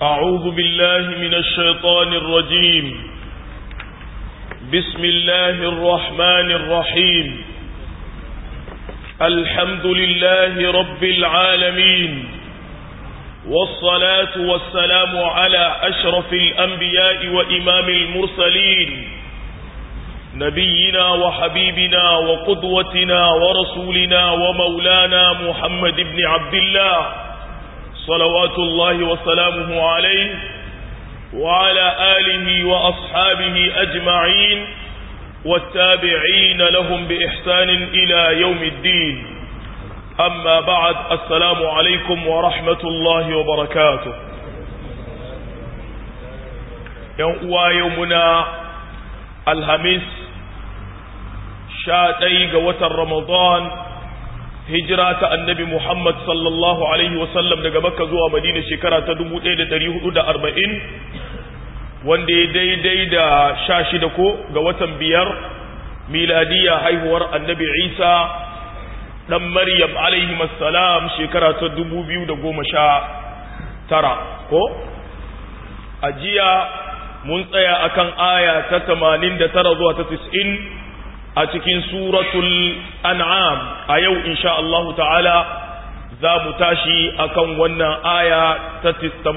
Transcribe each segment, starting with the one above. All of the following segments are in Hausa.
أعوذ بالله من الشيطان الرجيم بسم الله الرحمن الرحيم الحمد لله رب العالمين والصلاة والسلام على أشرف الأنبياء وإمام المرسلين نبينا وحبيبنا وقدوتنا ورسولنا ومولانا محمد بن عبد الله صلوات الله وسلامه عليه وعلى آله وأصحابه أجمعين والتابعين لهم بإحسان إلى يوم الدين أما بعد السلام عليكم ورحمة الله وبركاته يوم يومنا الهمس شاتي قوة رمضان hijira ta annabi Muhammad sallallahu Alaihi wasallam daga Makka zuwa Madina shekara ta 1440 wanda ya daidai da sha shida ko ga watan biyar miladiya haihuwar annabi Isa ɗan Maryam alaihi salam shekara ta 2019 ko? A jiya mun tsaya akan aya ta 89 zuwa ta 90 a cikin suratul an'am a yau insha Allah ta'ala za mu tashi akan wannan aya ta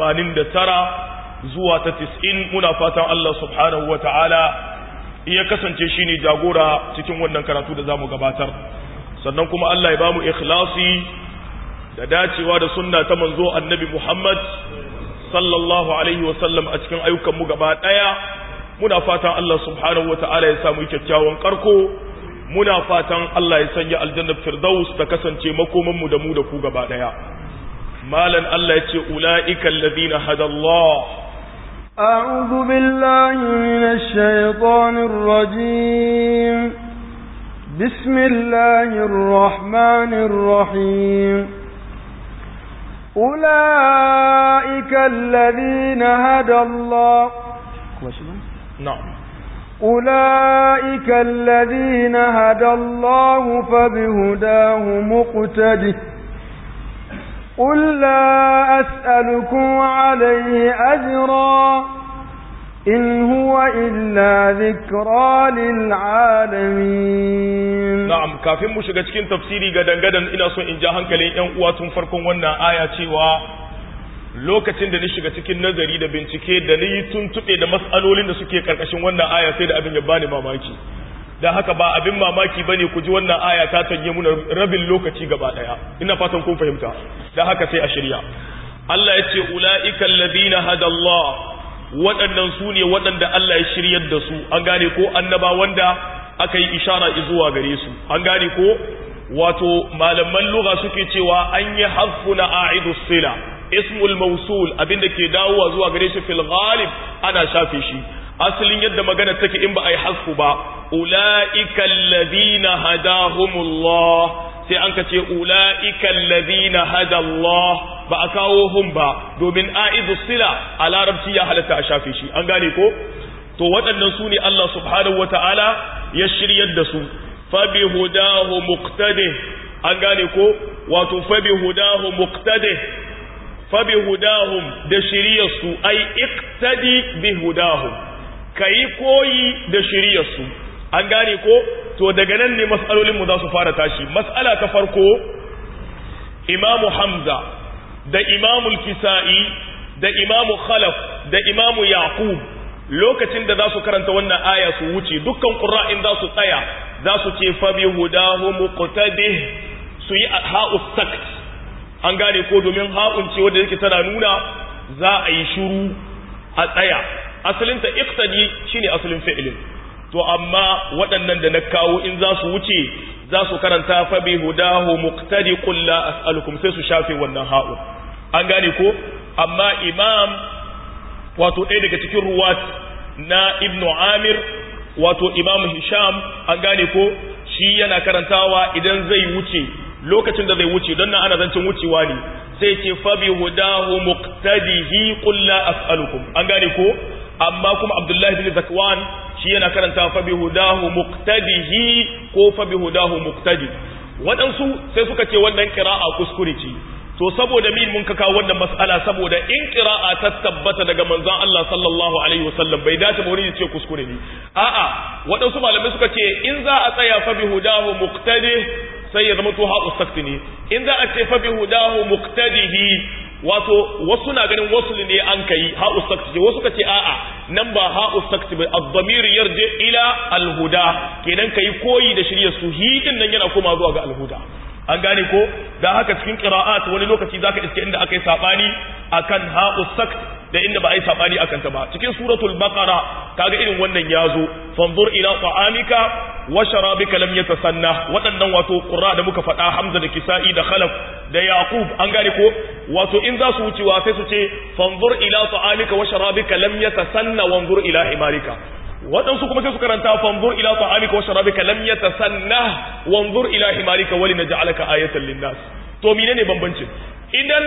89 zuwa ta 90 muna fatan Allah subhanahu wa ta'ala iya kasance shi ne jagora cikin wannan karatu da za mu gabatar sannan kuma Allah ya ba mu ikhlasi da dacewa da sunna ta manzo annabi Muhammad sallallahu alaihi wasallam a cikin ayyukanmu gaba ɗaya muna fatan Allah subhanahu wa ta'ala ya samu kyakkyawan karko muna fatan Allah ya sanya aljannar firdaus ta kasance makomanmu da mu da ku gaba daya malan Allah ya ce ula'ika alladhina hada Allah أعوذ بالله من الشيطان الرجيم بسم الله الرحمن الرحيم أولئك الذين هدى الله نعم أولئك الذين هدى الله فبهداه مقتده قل لا أسألكم عليه أجرا إن هو إلا ذكرى للعالمين نعم كافين مشغا cikin tafsiri gadan gadan ina so in ja hankalin ƴan uwa tun farkon wannan aya cewa lokacin da ni shiga cikin nazari da bincike da ni tuntuɓe da matsalolin da suke karkashin wannan aya sai da abin ya bani mamaki da haka ba abin mamaki bane ku ji wannan aya ta tanye muna rabin lokaci gaba daya ina fatan kun fahimta da haka sai a shirya Allah ya ce ulaika alladhina hada Allah waɗannan su ne waɗanda Allah ya shiryar da su an gane ko annaba wanda aka yi ishara zuwa gare su an gane ko wato malaman lugha suke cewa an yi hasfuna a'idus sila ismul mausul abinda ke dawowa zuwa gare shi fil ghalib ana shafe shi asalin yadda magana take in ba ai hasku ba ulaika alladhina hadahumullah sai an kace ulaika alladhina hada Allah ba a kawo hum ba domin aidus sila a larabci ya halatta a shafe shi an gane ko to waɗannan su ne Allah subhanahu wataala ya shiryar da su fa bi hudahu muqtadi an gane ko wato fa bi hudahu muqtadi fabi hudahum da shiryarsu ai iktadi bi hudahum kayi koyi da shiryarsu an gane ko to daga nan ne mas'alolin mu za su fara tashi mas'ala ta farko imamu hamza da imamu kisa'i da imamu khalaf da imamu yaqub lokacin da za su karanta wannan aya su wuce dukkan qurra'in za su tsaya za su ce fabi hudahum muqtadih su yi ha'u sakt an gane ko domin ha'un ce wanda yake tana nuna za a yi shiru a tsaya asalinta iqtadi shine asalin fi'ilin to amma waɗannan da na kawo in za su wuce za su karanta fa bi hudahu muqtadi qul la as'alukum sai su shafe wannan ha'un an gane ko amma imam wato ɗaya daga cikin ruwat na ibnu amir wato imam hisham an gane ko shi yana karantawa idan zai wuce lokacin da zai wuce don nan ana zancen wucewa ne sai ce fabi hudahu muqtadihi qul la as'alukum an gane ko amma kuma abdullahi bin zakwan shi yana karanta fabi hudahu muqtadihi ko fabi hudahu muqtadi waɗansu sai suka ce wannan qira'a kuskure ce to saboda min mun ka kawo wannan mas'ala saboda in qira'a ta tabbata daga manzon Allah sallallahu alaihi wasallam bai dace ba wani ya ce kuskure ne a'a waɗansu malamai suka ce in za a tsaya fa bi hudahu muqtadi sai ya zama to ha'u sakti ne in za a ce fa bi hudahu muqtadihi wato wasu na ganin wasu ne an kai ha'u sakti wasu ka ce a'a nan ba ha'u sakti ba ad-damir yarji ila al-huda kenan kai koyi da shirya su hidin nan yana koma zuwa ga al-huda an gane ko da haka cikin qira'at wani lokaci zaka iske inda akai sabani akan ha'u sakt da inda ba ai sabani akan ta ba cikin suratul baqara kaga irin wannan yazo fanzur ila ta'amika wa sharabika lam yatasanna waɗannan wato qurra da muka faɗa hamza da kisa'i da khalaf da yaqub an gane ko wato in za su wucewa sai su ce fanzur ila ta'amika wa sharabika lam yatasanna wanzur ila himarika waɗansu kuma sai su karanta fanzur ila ta'amika wa sharabika lam yatasanna wanzur ila himarika wali naj'alaka ayatan linnas to menene bambancin idan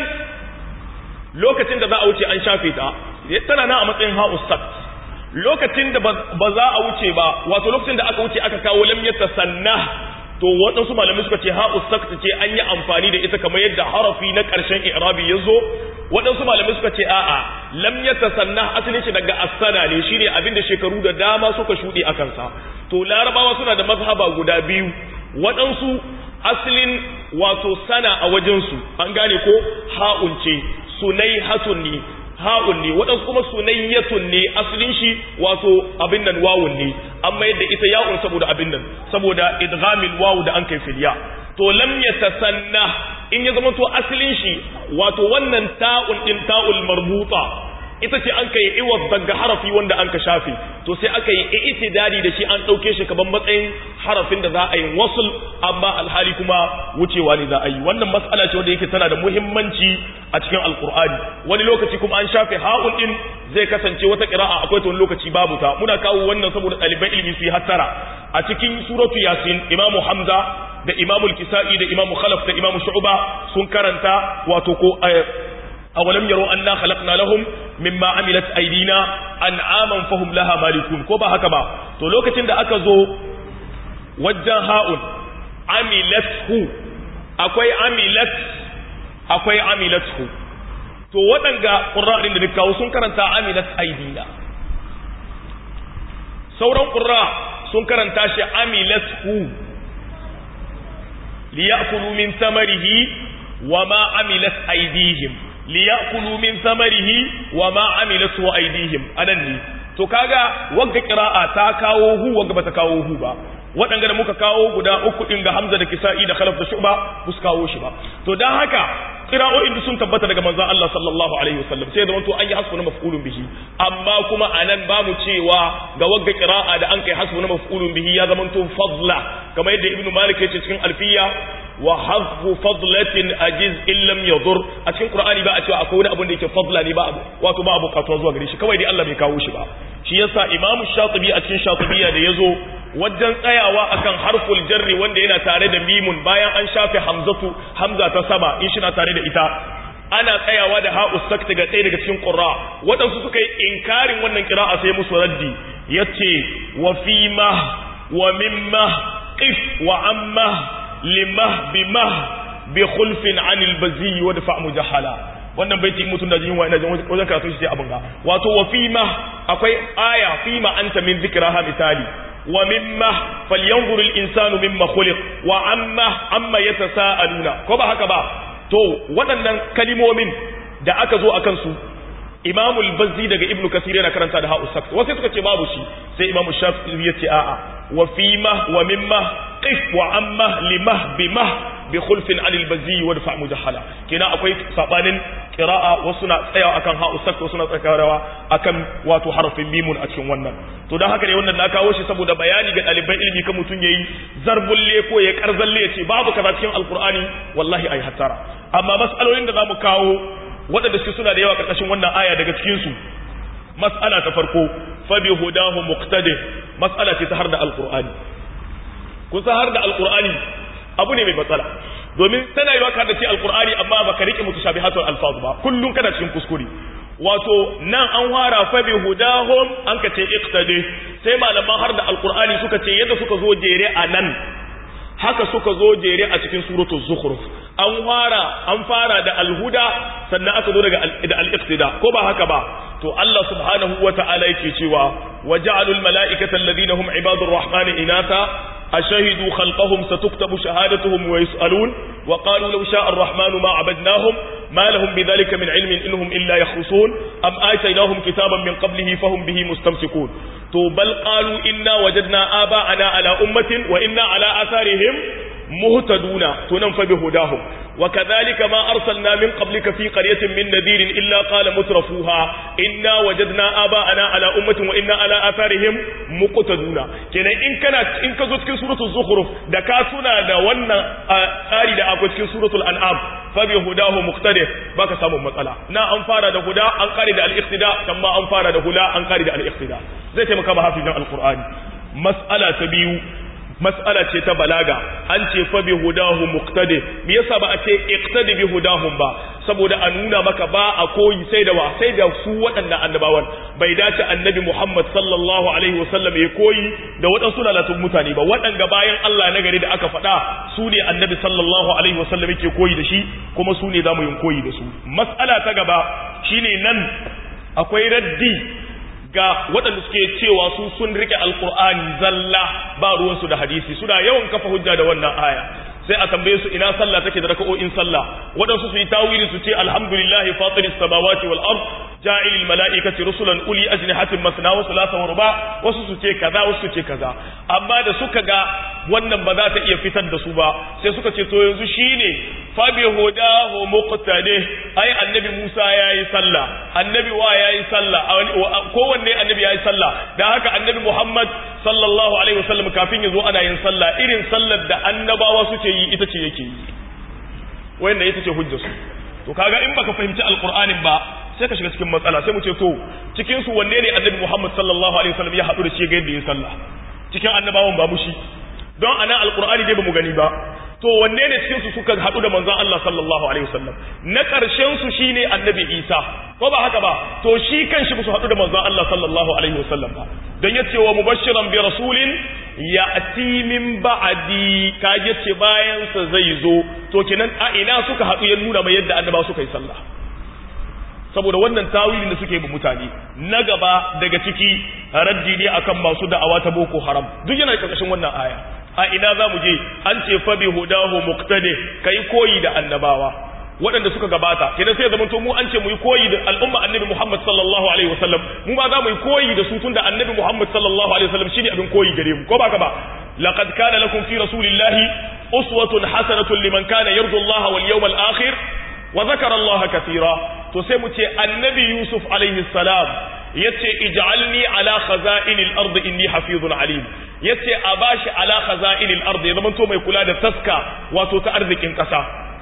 lokacin da za a wuce an shafe ta tana nan a matsayin ha'us sakt lokacin da ba za a wuce ba wato lokacin da aka wuce aka kawo lam yatasanna to waɗansu malamai suka ce ha'us sakt ce an yi amfani da ita kamar yadda harafi na ƙarshen i'rabi ya zo waɗansu malamai suka ce a'a lam yatasanna asalin shi daga asana ne shine abin da shekaru da dama suka shuɗe a kansa to larabawa suna da mazhaba guda biyu waɗansu asalin wato sana a wajensu an gane ko ha'un ce sunai hatun ne ha'un ne waɗansu kuma sunayyatun ne asalin shi wato abin nan wawun ne amma yadda ita ya'un saboda abin nan saboda idghamil wawu da an kai filiya to lam yatasanna in ya zama to asalin shi wato wannan ta'un din ta'ul marbuta ita ce an kai iwaz daga harafi wanda an ka shafe to sai aka yi itidari da shi an ɗauke shi kaban matsayin harafin da za a yi wasul amma alhali kuma wucewa ne za a yi wannan mas'ala ce wanda yake tana da muhimmanci a cikin alkur'ani wani lokaci kuma an shafe ha'un din zai kasance wata qira'a akwai ta wani lokaci babu ta muna kawo wannan saboda ɗaliban ilimi su yi hattara a cikin suratu yasin imamu hamza da imamu kisa'i da imamu khalaf da imamu shu'ba sun karanta wato ko awalam yaro anna khalaqna lahum mimma amilat aydina an'aman fahum laha malikun ko ba haka ba to lokacin da aka zo wajen ha'un amilathu akwai amilat akwai amilathu to waɗanga ƙurra'in da kawo sun karanta amilat aydina sauran ƙurra sun karanta shi amilathu liya'kulu min samarihi wa ma amilat aydihim liyakulu min samarihi wa ma amilatu aydihim anan ne to kaga wagga qira'a ta kawo hu wagga bata kawo hu ba waɗanda da muka kawo guda uku din ga Hamza da Kisa'i da Khalaf da Shu'ba ba su kawo shi ba to dan haka qira'o'in da sun tabbata daga manzon Allah sallallahu alaihi wasallam sai da wanto an yi hasbu na maf'ulun bihi amma kuma anan ba mu cewa ga wagga qira'a da an kai hasbu na maf'ulun bihi ya zama to fadla kamar yadda Ibn Malik ya ce cikin Alfiya wa hazfu fadlatin ajiz in lam yadur a cikin qur'ani ba a cewa akwai wani abin da yake fadla ne ba abu wato ba abu katuwa zuwa gare shi kawai dai Allah bai kawo shi ba shi yasa imamu shatibi a cikin shatibiyya da yazo wajen tsayawa akan harful jarri wanda yana tare da mimun bayan an shafe hamzatu hamza ta sama in shi na tare da ita ana tsayawa da ha'u sakta ga ɗaya daga cikin qurra waɗansu suka yi inkarin wannan qira'a sai musu raddi yace wa fima wa mimma qif wa amma limah bimah bi khulfin anil bazi wa dafa mujahala wannan baiti mutum da jin wa ina wajen karatu shi sai abin ga wato wa fima akwai aya fima anta min zikraha misali wa mimma falyanzur al insanu mimma khuliq wa amma amma yatasaaluna ko ba haka ba to waɗannan kalimomin da aka zo akan su imamu al-bazzi daga ibnu kasir yana karanta da ha'u sakt wasu suka ce babu shi sai imamu shafi'i ya ce a'a wa fima wa mimma qif wa amma limah bimah bi khulfin anil bazzi wa dafa mujahala kina akwai sabanin qira'a wasu na tsaya akan ha'u sakt wasu na tsakawa akan wato harafin mimun a cikin wannan to dan haka ne wannan na kawo shi saboda bayani ga ɗaliban ilimi kan mutun yayi zarbulle ko ya karzalle ya ce babu kaza cikin alqur'ani wallahi ai hatara amma mas'alolin da zamu kawo waɗanda suke suna da yawa ƙarƙashin wannan aya daga cikinsu mas'ala ta farko fabi hudahu muqtadi mas'ala ce ta har da alqur'ani kun san har da alqur'ani abu ne mai matsala domin tana yiwa ka da ce alqur'ani amma baka rike mutashabihatul alfaz ba kullun kana cikin kuskure wato nan an fara fabi hudahum an ka ce iqtadi sai malaman har da alqur'ani suka ce yadda suka zo jere a nan haka suka zo jere a cikin suratul zukhruf an fara an fara da alhuda sannan aka zo daga da al-iqtida ko ba haka ba to Allah subhanahu wata'ala yake cewa waja'alul mala'ikata alladhina hum ibadur rahmani inatha أشهدوا خلقهم ستكتب شهادتهم ويسألون وقالوا لو شاء الرحمن ما عبدناهم ما لهم بذلك من علم إنهم إلا يخرصون أم آتيناهم كتابا من قبله فهم به مستمسكون تو بل قالوا إنا وجدنا آباءنا على أمة وإنا على آثارهم مهتدون تنفى بهداهم وكذلك ما أرسلنا من قبلك في قرية من نذير إلا قال مترفوها إنا وجدنا آباءنا على أمة وإنا على آثارهم مقتدون كنا إن كانت إن كزوت كن سورة الزخرف دكاتنا دا ونا آري دا أكوت كن سورة الأنعام فبهداه مقتدر باك سامو مسألة نا أنفار دا هدا أنقاري دا الاقتداء كما أنفار دا هدا أنقاري دا الاقتداء زي تمكا بحافظ القرآن مسألة تبيو mas'ala ce ta balaga an ce fa bi hudahu muqtadi me yasa ba a ce iqtadi bi hudahum ba saboda a nuna maka ba a koyi sai da wa sai da su waɗannan annabawan bai dace annabi Muhammad sallallahu alaihi wasallam ya koyi da waɗansu lalatun mutane ba waɗanda bayan Allah na gari da aka faɗa su ne annabi sallallahu alaihi wasallam yake koyi da shi kuma su ne zamu yin koyi da su mas'ala ta gaba shine nan akwai raddi ga waɗanda suke cewa su sun rike alkur'ani zalla ba ruwansu da hadisi suna yawan kafa hujja da wannan aya sai a tambaye su ina sallah take da raka'o'in sallah waɗansu su yi tawili su ce alhamdulillahi fatiris samawati wal ard ja'ilil mala'ikati rusulan uli ajnihatin masna wa thulatha wa ruba wasu su ce kaza wasu su ce kaza amma da suka ga wannan ba za ta iya fitar da su ba sai suka ce to yanzu shine fa bi hudahu muqtadi ai annabi Musa yayi sallah annabi wa yayi sallah kowanne annabi yayi sallah dan haka annabi Muhammad sallallahu alaihi wasallam kafin ya zo ana yin sallah irin sallar da annabawa suke yi ita ce yake yi wannan ita ce hujjar su to kaga in baka fahimci alqur'anin ba sai ka shiga cikin matsala sai mu ce to cikin su wanne ne annabi Muhammad sallallahu alaihi wasallam ya hadu da shi ga yadda yin sallah cikin annabawan ba mushi don ana alqur'ani dai bamu gani ba to wanne ne cikin su suka hadu da manzon Allah sallallahu alaihi wasallam na karshen su shine annabi Isa ko ba haka ba to shi kanshi ba su hadu da manzon Allah sallallahu alaihi wasallam ba dan yace wa mubashiran bi rasulin ya'ti min ba'di ka yace bayan sa zai zo to kenan a ina suka hadu ya nuna mai yadda annaba suka yi sallah saboda wannan tawilin da suke bi mutane na gaba daga ciki raddi ne akan masu da'awa ta boko haram duk yana karkashin wannan aya a ina za mu je an ce fa bi hudahu muqtadi kai koyi da annabawa waɗanda suka gabata kenan sai zaman to mu an ce mu yi koyi da al'umma annabi Muhammad sallallahu alaihi wasallam mu ma za mu yi koyi da su tunda annabi Muhammad sallallahu alaihi wasallam shine abin koyi gare mu ko ba ka ba laqad kana lakum fi rasulillahi uswatun hasanatun liman kana yarju Allah wal yawmal akhir wa zakara Allah kathira to sai mu ce annabi Yusuf alaihi salam yace ij'alni ala khaza'inil ard inni hafizun alim yace a bashi ala khaza'inil ard ya zama to mai kula da taska wato ta arzikin kasa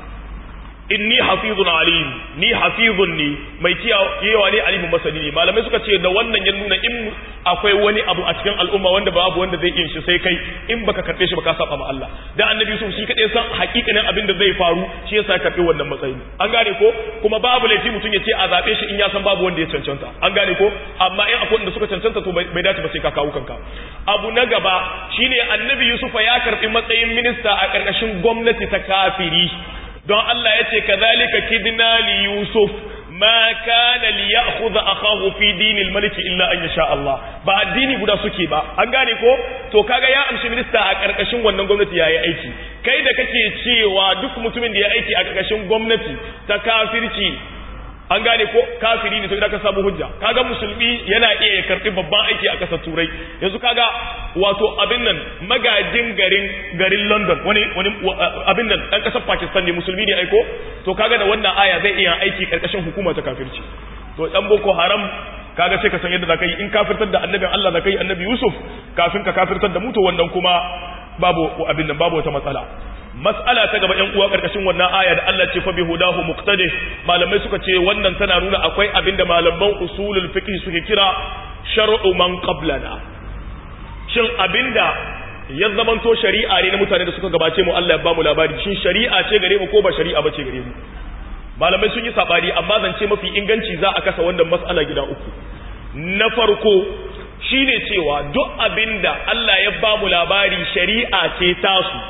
inni hafizun alim ni hafizun ni mai kiyawa ne alimin masani ne malamai suka ce da wannan ya nuna in akwai wani abu a cikin al'umma wanda babu wanda zai yin shi sai kai in baka karbe shi baka saba ma Allah dan annabi Yusuf shi kadai san hakikanin abin da zai faru shi yasa karbe wannan matsayi an gane ko kuma babu laifi mutum ya ce a zabe shi in ya san babu wanda ya cancanta an gane ko amma in akwai wanda suka cancanta to bai dace ba sai ka kawo kanka abu na gaba shine annabi Yusuf ya karbi matsayin minista a karkashin gwamnati ta kafiri don Allah ya ce kazalika kidna li yusuf ma kana li ya'khudha akahu fi dinil maliki illa an yasha Allah ba addini guda suke ba an gane ko to kaga ya amshi minista a karkashin wannan gwamnati yayi aiki kai da kake cewa duk mutumin da ya aiki a karkashin gwamnati ta kafirci an gane ko kafiri ne to idan ka samu hujja kaga musulmi yana iya ya karbi babban aiki a kasar turai yanzu kaga wato abin nan magajin garin garin london wani wani abin nan dan kasar pakistan ne musulmi ne aiko to kaga da wannan aya zai iya aiki karkashin hukuma ta kafirci to dan boko haram kaga sai ka san yadda zaka yi in kafirtar da annabin Allah zaka yi annabi Yusuf kafin ka kafirtar da mu to wannan kuma babu abin nan babu wata matsala mas'ala ta gaba ƴan uwa karkashin wannan aya da Allah ce fa bi hudahu muqtadi malamai suka ce wannan tana nuna akwai abinda malaman usulul fiqh suke kira shar'u man qablana shin abinda ya zamanto shari'a ne na mutane da suka gabace mu Allah ya ba mu labari shin shari'a ce gare mu ko ba shari'a bace gare mu malamai sun yi sabani amma zance mafi inganci za a kasa wannan mas'ala gida uku na farko shine cewa duk abinda Allah ya ba mu labari shari'a ce tasu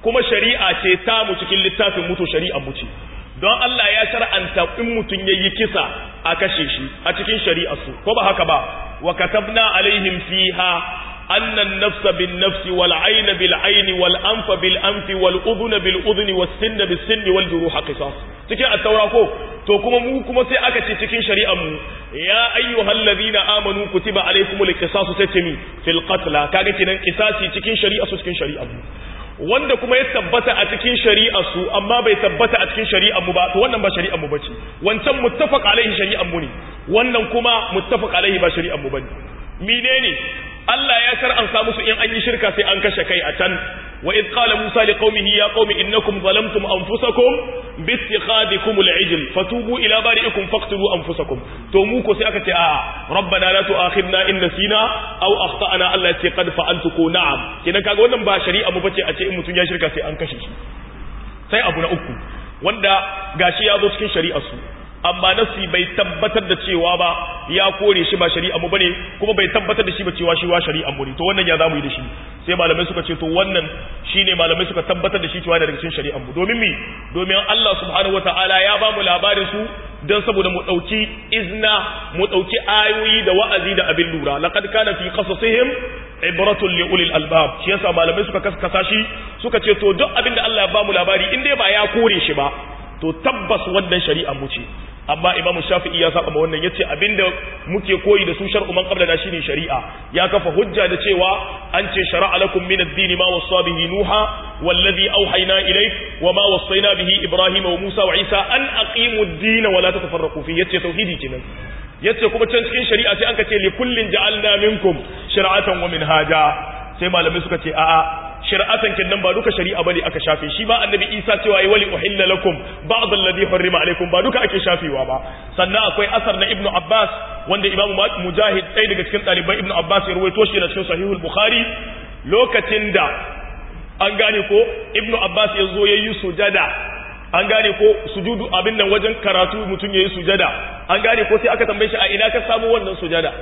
kuma shari'a ce ta mu cikin littafin mutu shari'a mu ce don Allah ya shar'anta in mutum yayi kisa a kashe shi a cikin shari'a su ko ba haka ba wa katabna alaihim fiha anna an-nafsa bin-nafsi wal-'ayna bil-'ayni wal-anfa bil-anfi wal-udhuna bil-udhuni was-sinna bis-sinni wal-juruha qisas cikin at-taura ko to kuma mu kuma sai aka ce cikin shari'ar mu ya ayyuhallazina amanu kutiba alaykumul qisasu sai ce mi fil qatla kaga kenan qisasi cikin shari'a su cikin shari'ar mu wanda kuma ya tabbata a cikin shari'ar su amma bai tabbata a cikin shari'ar mu ba to wannan ba shari'ar mu bace wancan muttafaq alaihi shari'ar mu ne wannan kuma muttafaq alaihi ba shari'ar mu bane menene Allah ya shar'anta musu in an yi shirka sai an kashe kai a can wa id qala musa liqaumihi ya qaumi innakum zalamtum anfusakum bi ittikhadikum al'ijl fatubu ila bari'ikum faqtulu anfusakum to mu ko sai aka ce a rabbana la tu'akhidna in nasina aw akhtana Allah ce qad fa'altu ko na'am kina kaga wannan ba shari'a mu bace a ce in mutun ya shirka sai an kashe shi sai abu na uku wanda gashi ya zo cikin shari'ar su amma nasi bai tabbatar da cewa ba ya kore shi ba shari'a mu bane kuma bai tabbatar da shi ba cewa shi wa shari'a mu ne to wannan ya zamu yi da shi sai malamai suka ce to wannan shine malamai suka tabbatar da shi cewa daga cikin shari'a mu domin mi domin Allah subhanahu wataala ya ba mu labarin su dan saboda mu dauki izna mu dauki ayoyi da wa'azi da abin lura laqad kana fi qasasihim ibratun li ulil albab shi yasa malamai suka kaskasa shi suka ce to duk abin da Allah ya ba mu labari in dai ba ya kore shi ba to tabbas wannan shari'a mu ce amma imam shafi'i ya saba wannan yace abinda muke koyi da su shar'u man qablana shine shari'a ya kafa hujja da cewa an ce shar'a lakum min ad-din ma wasa bihi nuha wallazi awhayna ilayk wa ma wasayna bihi ibrahima wa musa wa isa an aqimu ad-din wa la tatafarraqu fi yace tauhidi kenan yace kuma can cikin shari'a sai an ka ce li kullin ja'alna minkum shir'atan wa minhaja sai malamai suka ce a'a shari'atan kin nan ba duka shari'a bane aka shafe shi ba annabi Isa cewa yi wali uhilla lakum ba'd alladhi harrama alaikum ba duka ake shafewa ba sannan akwai asar na Ibn Abbas wanda Imam Mujahid ɗaya daga cikin ɗaliban Ibn Abbas ya rawaito shi da cikin Sahihul Bukhari lokacin da an gane ko Ibn Abbas ya zo yayi sujada an gane ko sujudu abin nan wajen karatu mutum yayi sujada an gane ko sai aka tambaye shi a ina ka samu wannan sujada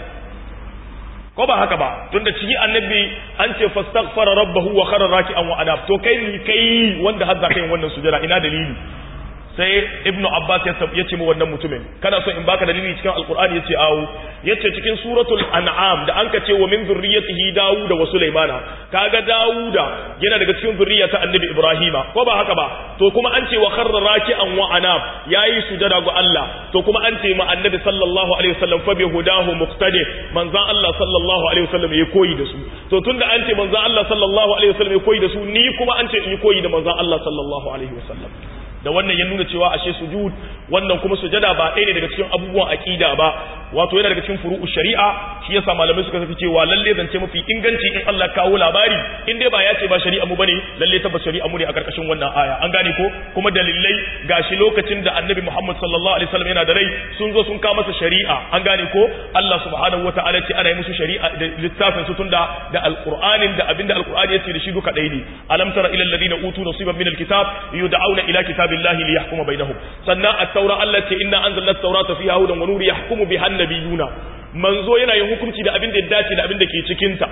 ko ba haka ba tunda ciki annabi an ce fastaghfara rabbahu wa kharra raki'an wa anab to kai ni kai wanda har zaka yin wannan sujada ina dalili sai ibnu abbas ya ya ce mu wannan mutumin kana so in baka dalili cikin alqur'ani yace awo yace cikin suratul an'am da anka ce wa min zurriyyatihi dawuda wa sulaimana kaga dawuda yana daga cikin zurriyata annabi ibrahima ko ba haka ba to kuma an ce wa kharra raki'an wa anab yayi sujada ga Allah to kuma an ce ma annabi sallallahu alaihi wasallam fa bi hudahu muqtadi manzan Allah sallallahu alaihi wasallam ya koyi da su to tunda an ce manzan Allah sallallahu alaihi wasallam ya koyi da su ni kuma an ce in yi koyi da manzan Allah sallallahu alaihi wasallam da wannan ya nuna cewa ashe sujud wannan kuma sujada ba ɗaya ne daga cikin abubuwan aqida ba wato yana daga cikin furu'u shari'a shi yasa malamai suka tafi cewa lalle zance mafi inganci in Allah kawo labari in dai ba ya ce ba shari'a mu bane lalle tabbas shari'a mu ne a karkashin wannan aya an gane ko kuma dalilai gashi lokacin da Annabi Muhammad sallallahu alaihi wasallam yana da rai sun zo sun kawo masa shari'a an gane ko Allah subhanahu wataala ce ana yi musu shari'a da littafin su tunda da alqur'anin da abinda alqur'ani yace da shi duka ɗaya ne alam tara ila alladhina utu nasiban min alkitab yud'auna ila kitabillahi liyahkuma bainahum sannan at-taura Allah ce inna anzalna at-taurata fiha hudan wa nur yahkumu biha annabiyuna manzo yana yin hukunci da abin da ya dace da abin da ke cikin ta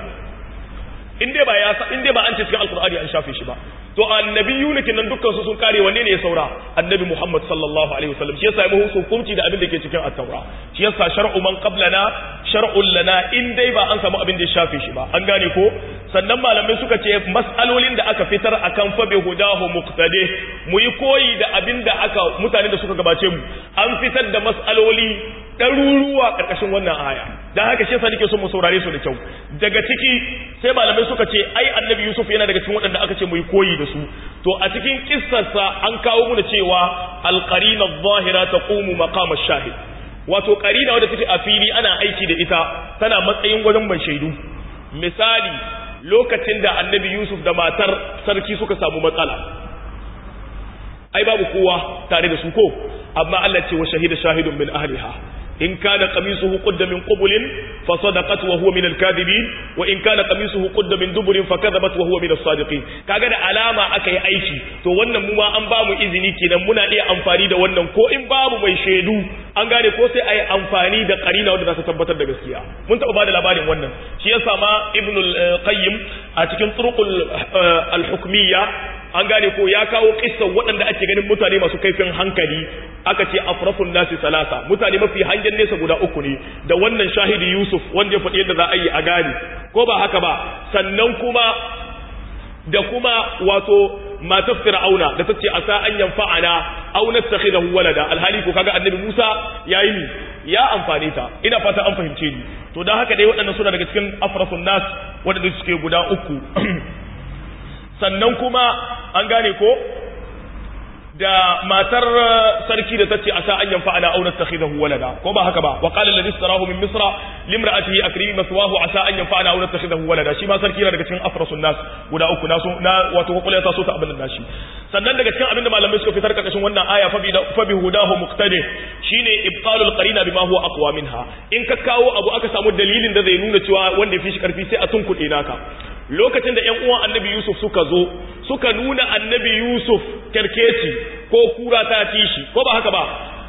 in dai ba ya in dai ba an ce cikin alqur'ani an shafe shi ba to annabiyuna kinan dukkan su sun kare wanne ne ya saura annabi Muhammad sallallahu alaihi wasallam shi yasa ya muhu hukunci da abin da ke cikin at-taura shi yasa shar'u man qablana shar'un lana in dai ba an samu abin da ya shafe shi ba an gane ko sannan malamai suka ce mas'alolin da aka fitar akan fa bi hudahu muqtadi mu yi koyi da abin da aka mutane da suka gabace mu an fitar da mas'aloli ɗaruruwa ƙarƙashin wannan aya don haka shi yasa nake so mu saurare su da kyau daga ciki sai malamai suka ce ai annabi yusuf yana daga cikin waɗanda aka ce mu yi koyi da su to a cikin kissarsa an kawo muna cewa alqarina adh-dhahira taqumu maqama ash-shahid wato qarina wadda take a fili ana aiki da ita tana matsayin wajen ban shaidu misali lokacin da annabi yusuf da matar sarki suka samu matsala ai babu kowa tare da su ko amma Allah ce wa shahida shahidun min ahliha in kana qamisuhu qudda min qubulin fa sadaqat wa huwa min al-kadhibin wa in kana qamisuhu qudda min duburin fa kadhabat wa huwa min as-sadiqin kaga da alama aka yi aiki to wannan mu ma an ba mu izini kenan muna iya amfani da wannan ko in babu mai shaidu an gane ko sai ayi amfani da qarina wanda za ta tabbatar da gaskiya mun taba bada labarin wannan shi yasa ma ibn al-qayyim a cikin turuqul al-hukmiyya an gane ko ya kawo kissan waɗanda ake ganin mutane masu kaifin hankali aka ce afrafun nasi salasa mutane mafi hangen nesa guda uku ne da wannan shahidi yusuf wanda ya faɗi yadda za a yi a gane ko ba haka ba sannan kuma da kuma wato matar fir'auna da tace asa an yanfa'ana aw nattakhidahu walada alhali ko kaga annabi Musa yayi ni ya amfane ta ina fata an fahimce ni to dan haka dai waɗannan suna daga cikin afrasun nas waɗanda suke guda uku sannan kuma an gane ko da matar sarki da tace asa an yanfa ana auna takhidahu walada ko ba haka ba wa qala alladhi istarahu min misra limra'atihi akrimi maswahu asa an yanfa ana auna takhidahu walada shi ma sarki yana daga cikin afrasun nas guda uku naso na wato kokole ta so ta abin da shi sannan daga cikin abin da malamai suka fitar karkashin wannan aya fa bi fa bi hudahu muqtadi shine ibtalul qarina bima huwa aqwa minha in ka kawo abu aka samu dalilin da zai nuna cewa wanda ya fi shi karfi sai a tunkuɗe naka lokacin da ‘yan uwan annabi Yusuf suka zo suka nuna annabi Yusuf kerkeci ko kura ta ci shi ko ba haka ba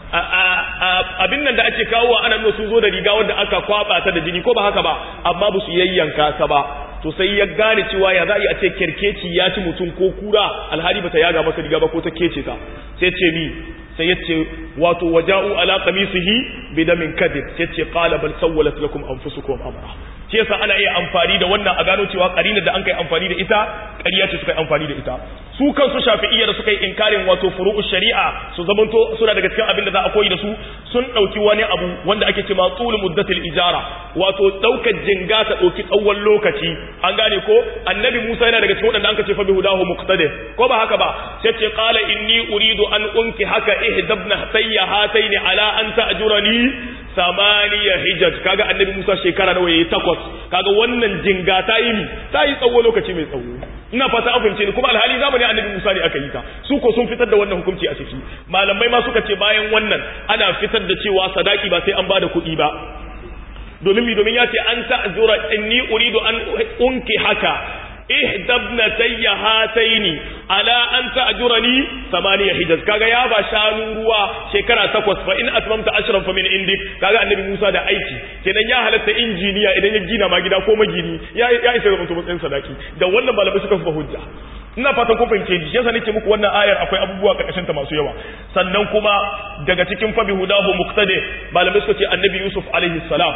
abin nan da ake kawo ana nuna sun zo da riga wanda aka kwaba ta da jini ko ba haka ba amma ba su yayyanka ta ba to sai ya gane cewa ya za a ce kerkeci ya ci mutum ko kura alhali ba ta yaga masa riga ba ko ta kece ta sai ce ni sai ya ce wato waja'u ala qamisihi bidamin kadib sai ce qala bal sawwalat lakum anfusukum amra shi yasa ana iya amfani da wannan a gano cewa karinar da an kai amfani da ita ƙarya ce suka yi amfani da ita su kansu shafi'iyya da suka yi inkarin wato furu'u shari'a su zamanto suna daga cikin abin da za a koyi da su sun ɗauki wani abu wanda ake cewa tsul muddatil ijara wato ɗaukar jinga ta ɗauki tsawon lokaci an gane ko annabi Musa yana daga cikin waɗanda an ce fa bi hudahu muqtadi ko ba haka ba sai ce qala inni uridu an unki haka ihdabna hatayya hataini ala an ta'jurani samaniya hijaj kaga annabi Musa shekara nawa yayi takwas kaga wannan jinga ta yi ta yi tsawo lokaci mai tsawo ina fata an fahimce ni kuma alhali zamani annabi Musa ne aka yi ta su ko sun fitar da wannan hukunci a ciki malamai ma suka ce bayan wannan ana fitar da cewa sadaki ba sai an bada kuɗi ba domin mi domin ya ce an ta'zura inni uridu an unki haka ihdabna tayya hataini ala an ta'jurani samaniya hijaz kaga ya ba shanu ruwa shekara takwas fa in atmamta ashran fa min indik kaga annabi Musa da aiki kenan ya halatta injiniya idan ya gina ma gida ko magini ya ya isa ga mutum matsayin sadaki da wannan malamai suka fa hujja ina fatan kun fahimce ni yasa nake muku wannan ayar akwai abubuwa karkashin ta masu yawa sannan kuma daga cikin fabi hudahu muqtadi malamai suka ce annabi Yusuf alaihi salam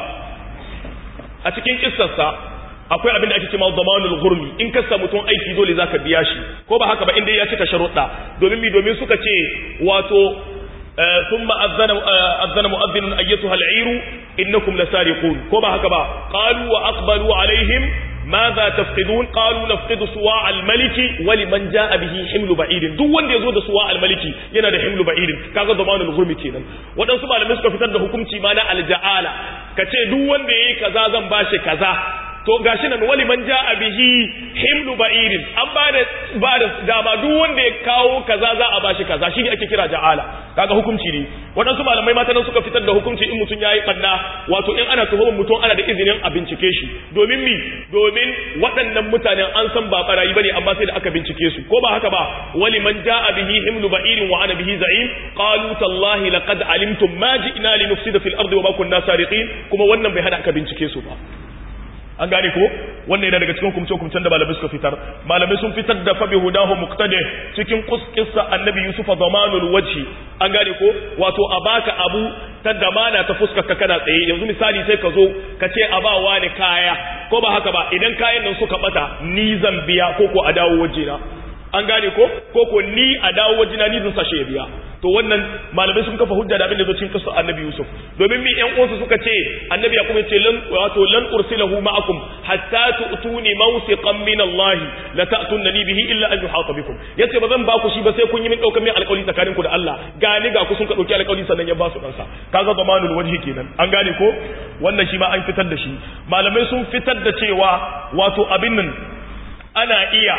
a cikin kissarsa akwai abin da ake cewa zamanul gurmi in ka samu mutum aiki dole zaka biya shi ko ba haka ba inda ya cika sharuɗa domin mi domin suka ce wato thumma azana azana mu'adhdhin ayyatuha al'iru innakum lasariqun ko ba haka ba qalu wa aqbalu alaihim ماذا تفقدون قالوا نفقد سواء الملك ولمن جاء به حمل بعير duk wanda yazo da suwa almaliki yana da himlu ba'irin kaga zamanul ghurmi kenan wadansu malamai suka fitar da hukunci ma na alja'ala kace duk wanda yayi kaza zan bashi kaza to gashi nan wali man ja'a bihi himlu ba'irin an ba da ba da dama duk wanda ya kawo kaza za a bashi kaza shi ne ake kira ja'ala kaga hukunci ne waɗansu malamai mata nan suka fitar da hukunci in mutum yayi banna wato in ana tuhumar mutum ana da izinin a bincike shi domin mi domin waɗannan mutanen an san ba barayi bane amma sai da aka bincike su ko ba haka ba wali man ja'a bihi himlu ba'irin wa ana bihi za'im qalu tallahi laqad alimtum ma ji'na linufsida fil ardi wa ma kunna sariqin kuma wannan bai hada aka bincike su ba an gane ko wannan yana daga cikin hukumce hukumcen da malamai suka fitar malamai sun fitar da fabi hudahu muqtadi cikin kuskissa annabi yusuf zamanul wajhi an gane ko wato a baka abu ta damana ta fuskar ka kana tsaye yanzu misali sai ka zo ka ce a ba wani kaya ko ba haka ba idan kayan nan suka bata ni zan biya ko ko a dawo wajena an gane ko ko ko ni a dawo wajena ni zan sashe biya to wannan malamai sun kafa hujja da abin da zo cikin kisa annabi yusuf domin mi yan uwansu suka ce annabi ya kuma ce lan wato lan ursilahu ma'akum hatta tu'tuni mawsiqan min Allah la ta'tunani bihi illa an yuhata bikum yace ba zan ba ku shi ba sai kun yi min daukar min alƙawari tsakanin ku da Allah gani ga ku sun ka dauki alƙawari sannan ya ba su kansa kaga zamanul wajhi kenan an gane ko wannan shi ma an fitar da shi malamai sun fitar da cewa wato abin nan ana iya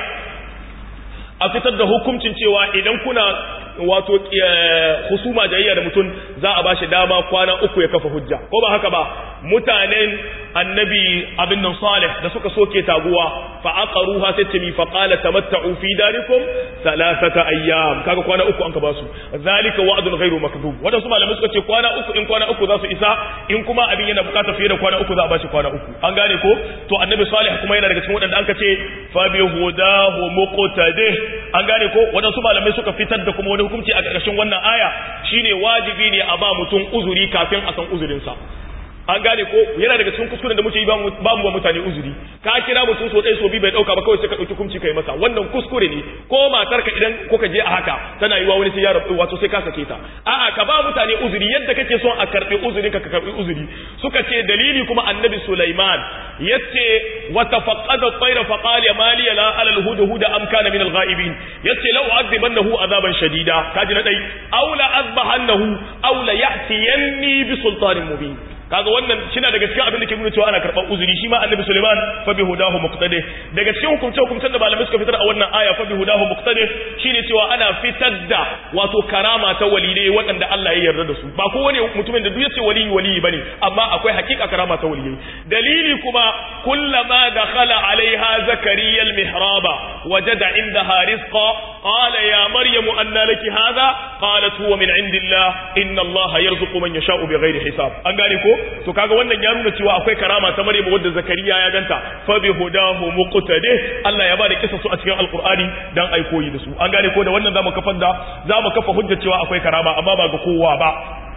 a fitar da hukuncin cewa idan kuna wato husuma jayayya da mutum za a bashi dama kwana uku ya kafa hujja ko ba haka ba mutanen annabi abin nan salih da suka soke taguwa fa aqaruha sai ce mi fa qala tamatta'u fi darikum thalathata ayyam kaga kwana uku an ka basu zalika wa'dun ghairu makdub wadansu malamai suka ce kwana uku in kwana uku za su isa in kuma abin yana bukata fiye da kwana uku za a bashi kwana uku an gane ko to annabi salih kuma yana daga cikin wadanda an ka ce fa bi hudahu muqtadih an gane ko wadansu malamai suka fitar da kuma wani hukunci a ƙarƙashin wannan aya shine wajibi ne a ba mutum uzuri kafin a san uzurinsa an gane ko yana daga cikin kuskuren da muke yi ba mu ba mutane uzuri ka kira mutum so ɗaya so biyu bai ɗauka ba kawai sai ka ɗauki kumci kai masa wannan kuskure ne ko matarka idan kuka je a haka tana yiwa wani sai ya rabu wato sai ka sake ta a'a ka ba mutane uzuri yadda kake son a karɓi uzuri ka karɓi uzuri suka ce dalili kuma annabi Sulaiman yace wa tafaqqada at-tayra fa qala ma li la ala al-hudhud am kana min al-ghaibin yace law azibannahu azaban shadida kaji na dai aw la azbahannahu aw la ya'tiyanni bi sultanin mubin kaga wannan shina daga cikin abin da ke nuna cewa ana karɓar uzuri shi ma annabi Sulaiman fa bi hudahu muqtadi daga cikin hukumce hukumcen da malamai suka fitar a wannan aya fa bi hudahu muqtadi shine cewa ana fitar da wato karama ta waliyai waɗanda Allah ya yarda da su ba kowane mutumin da duk yace waliyi waliyi bane amma akwai hakika karama ta waliyai dalili kuma kullama dakhala alaiha zakariya almihraba wajada indaha rizqa qala ya maryamu anna laki hadha qalat huwa min indillah inna allaha yarzuqu man yasha'u bighairi hisab an gane ko to kaga wannan ya nuna cewa akwai karama ta Maryam wadda Zakariya ya ganta fa bi hudahu muqtadi Allah ya bada kisa su a cikin alqur'ani dan ai koyi da su an gane ko da wannan zamu kafa da zamu kafa hujja cewa akwai karama amma ba ga kowa ba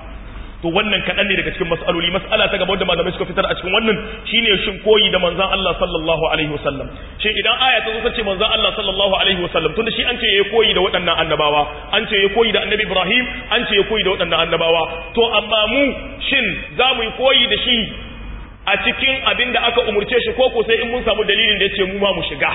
to wannan kaɗan ne daga cikin mas'aloli mas'ala ta gaba wadda malamai suka fitar a cikin wannan shine shin koyi da manzon Allah sallallahu alaihi wasallam shin idan aya ta zo ta ce manzon Allah sallallahu alaihi wasallam tunda shi an ce yayi koyi da waɗannan annabawa an ce yayi koyi da annabi Ibrahim an ce yayi koyi da waɗannan annabawa to amma mu shin za mu yi koyi da shi a cikin abin da aka umurce shi ko ko sai in mun samu dalilin da ya ce mu ma mu shiga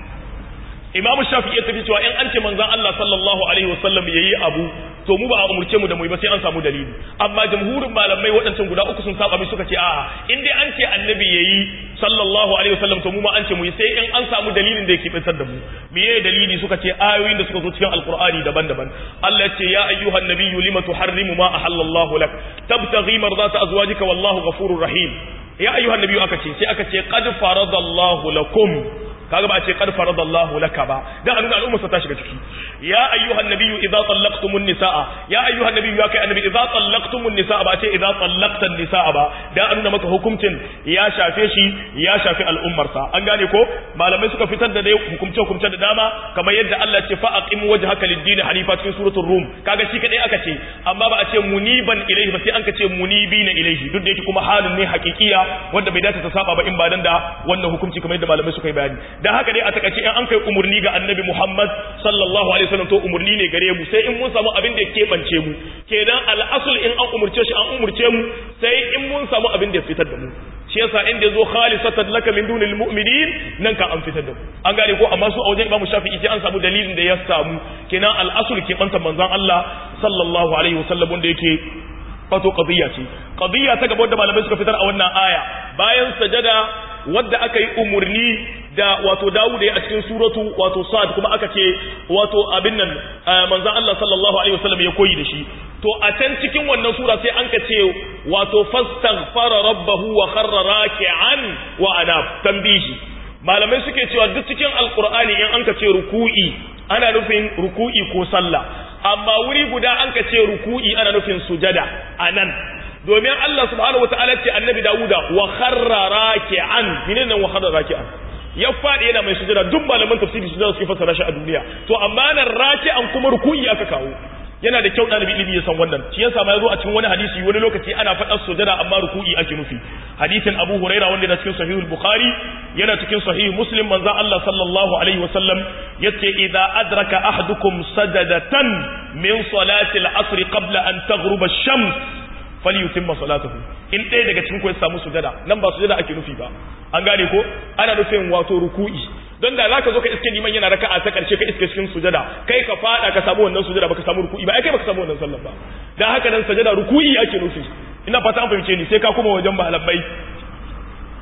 imamu shafi ya tafi cewa in an ce manzan Allah sallallahu alaihi wasallam ya yi abu to mu ba a umurce mu da mu ba sai an samu dalili amma jamhurin malamai waɗancan guda uku sun saba mai suka ce a'a in dai an ce annabi ya yi sallallahu alaihi wasallam to mu ma an ce mu yi sai in an samu dalilin da yake fitar da mu meye dalili suka ce ayoyin da suka zo cikin alqur'ani daban-daban Allah ya ce ya ayyuhan nabiyyu lima tuharrimu ma ahallallahu lak tabtaghi mardata azwajika wallahu ghafurur rahim ya ayyuhan nabiyyu aka ce sai aka ce qad faradallahu lakum kaga ba a ce qad faradallahu laka ba dan a nuna al'umma ta shiga ciki ya ayyuhan nabiyyu idza tallaqtumun nisaa ya ayyuhan nabiyyu ya kai annabi idza tallaqtumun nisaa ba a ce idza tallaqtan nisaa ba dan a nuna maka hukuncin ya shafe shi ya shafi al'ummar sa an gane ko malamai suka fitar da dai hukumce hukumce da dama kamar yadda Allah ce fa aqim wajhaka lid-din hanifa cikin suratul rum kaga shi kadai aka ce amma ba a ce muniban ilayhi ba sai an ka ce munibina ilayhi duk da yake kuma halin ne hakikiya wanda bai dace ta saba ba in ba dan da wannan hukunci kamar yadda malamai suka yi bayani da haka dai a takaice in an kai umurni ga annabi Muhammad sallallahu alaihi wasallam to umurni ne gare mu sai in mun samu abin da ya keɓance mu kenan al'asul in an umurce shi an umurce mu sai in mun samu abin da ya fitar da mu shi yasa inda yazo khalisatan laka min dunil mu'minin nan ka an fitar da mu an gane ko amma su a wajen Imam Shafi'i sai an samu dalilin da ya samu kenan al'asul ke banta manzon Allah sallallahu alaihi wasallam wanda yake wato qadiyya ce qadiyya ta gaba da malamai suka fitar a wannan aya bayan sajada wadda aka yi umurni da wato Dawud ya a cikin suratu wato Sad kuma aka ce wato abin nan manzon Allah sallallahu alaihi wasallam ya koyi da shi to a can cikin wannan sura sai an ka ce wato fastaghfara rabbahu wa kharra raki'an wa anab tambihi malamai suke cewa duk cikin alqur'ani in an ka ce ruku'i ana nufin ruku'i ko sallah amma wuri guda an ka ce ruku'i ana nufin sujada anan domin Allah subhanahu wataala ce annabi Dawuda wa kharra raki'an menene wa kharra raki'an ya faɗi yana mai sujada duk malaman tafsiri sujada suke fassara shi a duniya to amma nan raki'an kuma ruku'i aka kawo yana da kyau ɗalibi ilimi ya san wannan shi yasa ma yazo a cikin wani hadisi wani lokaci ana faɗar sujada amma ruku'i ake nufi hadisin Abu Huraira wanda yana cikin Sahihul Bukhari yana cikin Sahih Muslim manzon Allah sallallahu alaihi wasallam yace idza adraka ahadukum sajadatan min salati al-asr qabla an taghruba ash-shams falyutimma salatahu in ɗaya daga cikin ku ya samu sujada nan ba sujada ake nufi ba an gane ko ana nufin wato ruku'i don da zaka zo ka iske liman yana raka'a ta karshe ka iske cikin sujada kai ka fada ka samu wannan sujada baka samu ruku'i ba ai kai baka samu wannan sallar ba dan haka nan sujada ruku'i ake nufi ina fata an fahimce ni sai ka kuma wajen malamai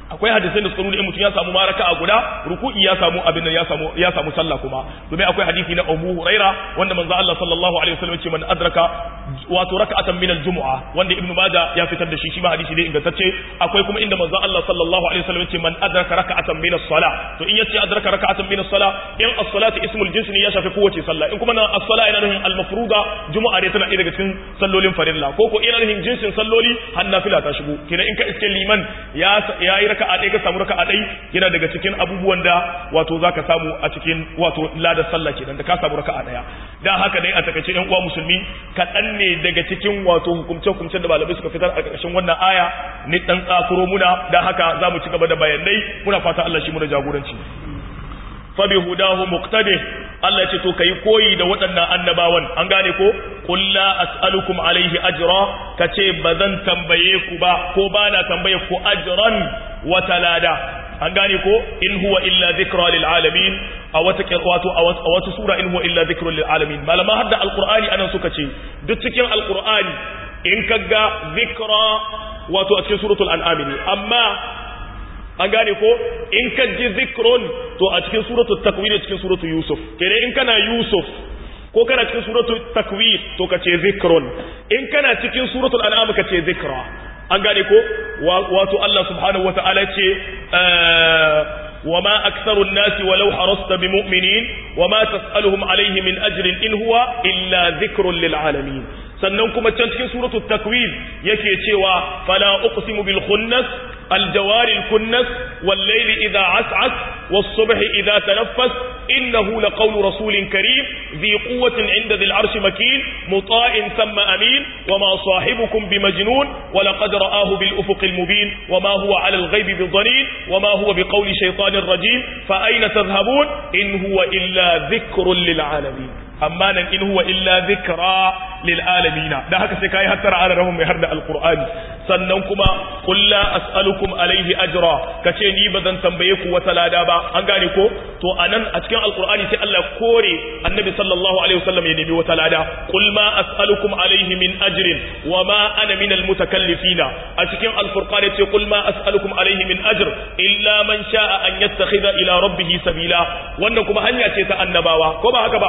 akwai hadisai da suka nuna in mutum ya samu maraka a guda ruku'i ya samu abin da ya samu ya samu sallah kuma domin akwai hadisi na Abu Huraira wanda manzo Allah sallallahu alaihi wasallam ce man adraka wato raka'atan min al-jumu'a wanda Ibn Majah ya fitar da shi shi ma hadisi ne ingantacce akwai kuma inda manzo Allah sallallahu alaihi wasallam ce man adraka raka'atan min as-salah to in yace adraka raka'atan min as-salah in as-salatu ismul jins ne ya shafi kowace sallah in kuma na as-salah yana nufin al-mafruda jumu'a ne tana ɗaya daga cikin sallolin farilla ko ko ina nufin jinsin salloli har nafila ta shigo kenan in ka iske liman ya ya yi raka'a ɗaya ka samu raka'a ɗaya yana daga cikin abubuwan da wato zaka samu a cikin wato ladar sallah kenan da ka samu raka'a ɗaya dan haka dai a takaice ɗan uwa musulmi kaɗan ne daga cikin wato hukumce hukumcen da malamai suka fitar a ƙarshen wannan aya ni dan tsakuro muna dan haka za mu ci gaba da bayanai muna fata Allah shi muna jagoranci fa bi hudahu muqtadi Allah ya ce to kai koyi da waɗannan annabawan an gane ko qul la as'alukum alaihi ajra kace bazan tambaye ku ba ko bana tambaye ku ajran wa talada an gane ko in huwa illa dhikra lil alamin a wata wato a wata sura in huwa illa dhikra lil alamin malama hadda alqur'ani anan suka ce duk cikin alqur'ani in kaga dhikra wato a cikin suratul an'am ne amma an gane ko in ka ji zikrun to a cikin suratul takwir cikin suratul yusuf kenan in kana yusuf ko kana cikin suratul takwir to ka ce zikrun in kana cikin suratul an'am ka ce zikra an gane ko wato Allah subhanahu wata'ala ce وما أكثر الناس ولو حرصت بمؤمنين وما تسألهم عليه من أجر إن هو إلا ذكر للعالمين sannan kuma can cikin suratul takwir yake cewa fala uqsimu bil khunnas al jawari al kunnas wal layli idha as'as was subhi idha tanaffas innahu laqawlu rasulin karim dhi quwwatin 'inda dhil arshi makin muta'in thumma amin wama sahibukum bimajnun wa laqad ra'ahu bil ufuqil mubin wama huwa 'ala al ghaibi bidhanin wama huwa biqawli shaytanir rajim fa ayna tadhhabun in huwa illa dhikrun lil 'alamin amma nan in huwa illa dhikra lil alamin dan haka sai kai hattara ala rahum mai harda alqur'ani sannan kuma qul la as'alukum alaihi ajra kace ni bazan tambaye ku wata lada ba an gane ko to anan a cikin alqur'ani sai Allah kore annabi sallallahu alaihi wasallam ya nemi wata lada qul ma as'alukum alaihi min ajrin wa ma ana min almutakallifina a cikin alfurqan yace qul ma as'alukum alaihi min ajr illa man sha'a an yattakhidha ila rabbih sabila wannan kuma hanya ce ta annabawa ko ba haka ba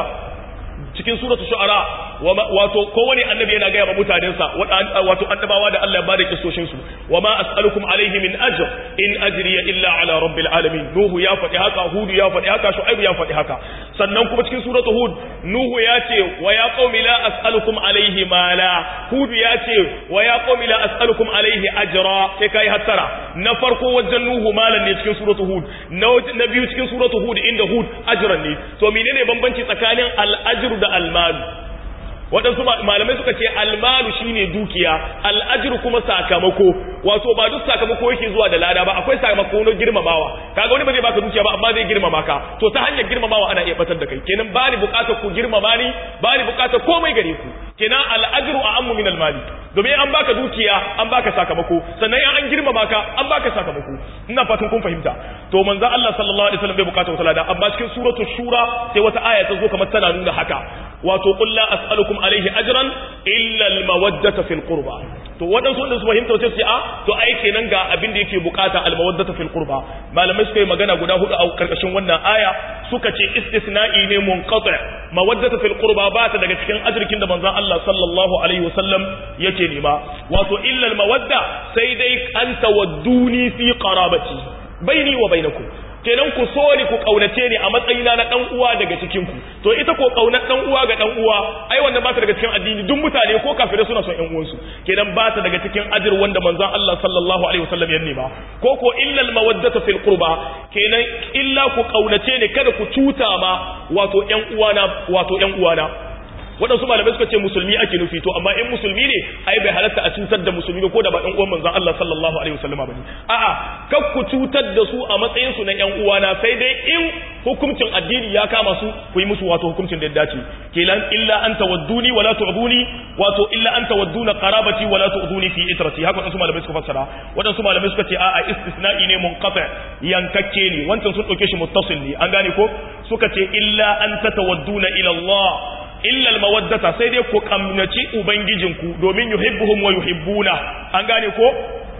cikin suratu shu'ara wato kowane annabi yana gaya wa mutanensa wato annabawa da Allah ya bada kisoshin su wa ma as'alukum alaihi min ajr in ajriya illa ala rabbil alamin nuhu ya faɗi haka hudu ya faɗi haka shu'aib ya faɗi haka sannan kuma cikin suratu hud nuhu ya ce wa ya qaumi la as'alukum alaihi mala hudu ya ce wa ya qaumi la as'alukum alaihi ajra sai kai hattara na farko wajen nuhu malan ne cikin suratu hud na biyu cikin suratu hud inda hud ajran ne to menene bambanci tsakanin al-ajr da almalu waɗansu malamai suka ce almalu shine dukiya al'ajir kuma sakamako wato ba duk sakamako yake zuwa da lada ba akwai sakamako na girmamawa kaga wani ba zai baka dukiya ba amma zai girmama ka to ta hanyar girmamawa ana iya batar da kai kenan ba ni bukatar ku girmama ni ba ni bukatar komai gare ku kenan al'ajru a ammu min almali domin an baka dukiya an baka sakamako sannan an girmama ka an baka sakamako ina fatan kun fahimta to manzo Allah sallallahu alaihi wasallam bai bukata wata lada amma cikin suratul shura sai wata aya ta zo kamar tana nuna haka wato qul la as'alukum alaihi ajran illa almawaddata fil qurba to wadansu wanda su fahimta wace ce a to ai kenan ga abin da yake bukata almawaddata fil qurba malamai suka yi magana guda hudu a karkashin wannan aya suka ce istisna'i ne munqati mawaddata fil qurba ba ta daga cikin ajirkin da manzon Allah sallallahu alaihi wasallam yake nema wato illa almawadda sai dai an tawadduni fi qarabati baini wa bainakum kenan ku so ni ku kaunace ni a matsayina na dan uwa daga cikin ku to ita ko kaunar dan uwa ga dan uwa ai wannan ba ta daga cikin addini duk mutane ko kafirai suna son ƴan uwansu kenan ba ta daga cikin ajir wanda manzon Allah sallallahu alaihi wasallam ya nema ko ko illa al mawaddatu fil qurba kenan illa ku kaunace ni kada ku cuta ma wato ƴan uwana wato ƴan uwana waɗansu malamai suka ce musulmi ake nufi to amma in musulmi ne ai bai halatta a cutar da musulmi ko da ba ɗan uwan manzon Allah sallallahu alaihi wasallama bane a'a kar ku cutar da su a matsayin su na ƴan uwana sai dai in hukuncin addini ya kama su ku yi musu wato hukuncin da ya dace kelan illa an tawadduni wala tu'duni wato illa an tawadduna qarabati wala tu'duni fi itrati haka waɗansu malamai suka fassara waɗansu malamai suka ce a'a istisna'i ne munqati yankakke ne wancan sun ɗauke shi muttasil ne an gane ko suka ce illa an tatawadduna ila Allah illa almawaddata sai dai ku kamnaci ubangijinku domin yuhibbuhum wa yuhibbuna an gane ko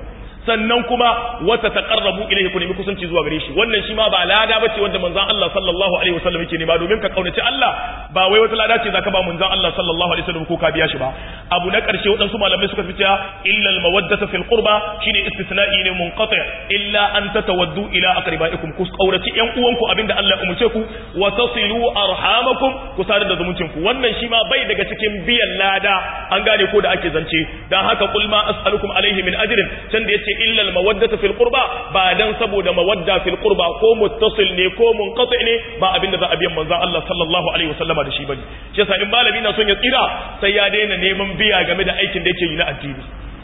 sannan kuma wata taqarrabu ilayhi ku nemi kusanci zuwa gare shi wannan shi ma ba lada bace wanda manzon Allah sallallahu alaihi wasallam yake nema domin ka kaunaci Allah ba wai wata lada ce zaka ba manzon Allah sallallahu alaihi wasallam ko ka biya shi ba abu na karshe wadansu malamai suka fice illa al mawaddata fil qurba shine istisna'i ne munqati illa an tatawaddu ila aqribaikum ku kauraci yan uwanku abinda Allah ya umurce ku wa tasilu arhamakum ku sadar da zumuncin ku wannan shi ma bai daga cikin biyan lada an gane ko da ake zance dan haka qul ma as'alukum alaihi min ajrin can da yace illa al mawaddata fil qurba ba dan saboda mawadda fil qurba ko muttasil ne ko munqati ne ba abinda za a biyan manzon Allah sallallahu alaihi wasallama da shi bane shi yasa in malami na son ya tsira sai ya daina neman biya game da aikin da yake yi na addini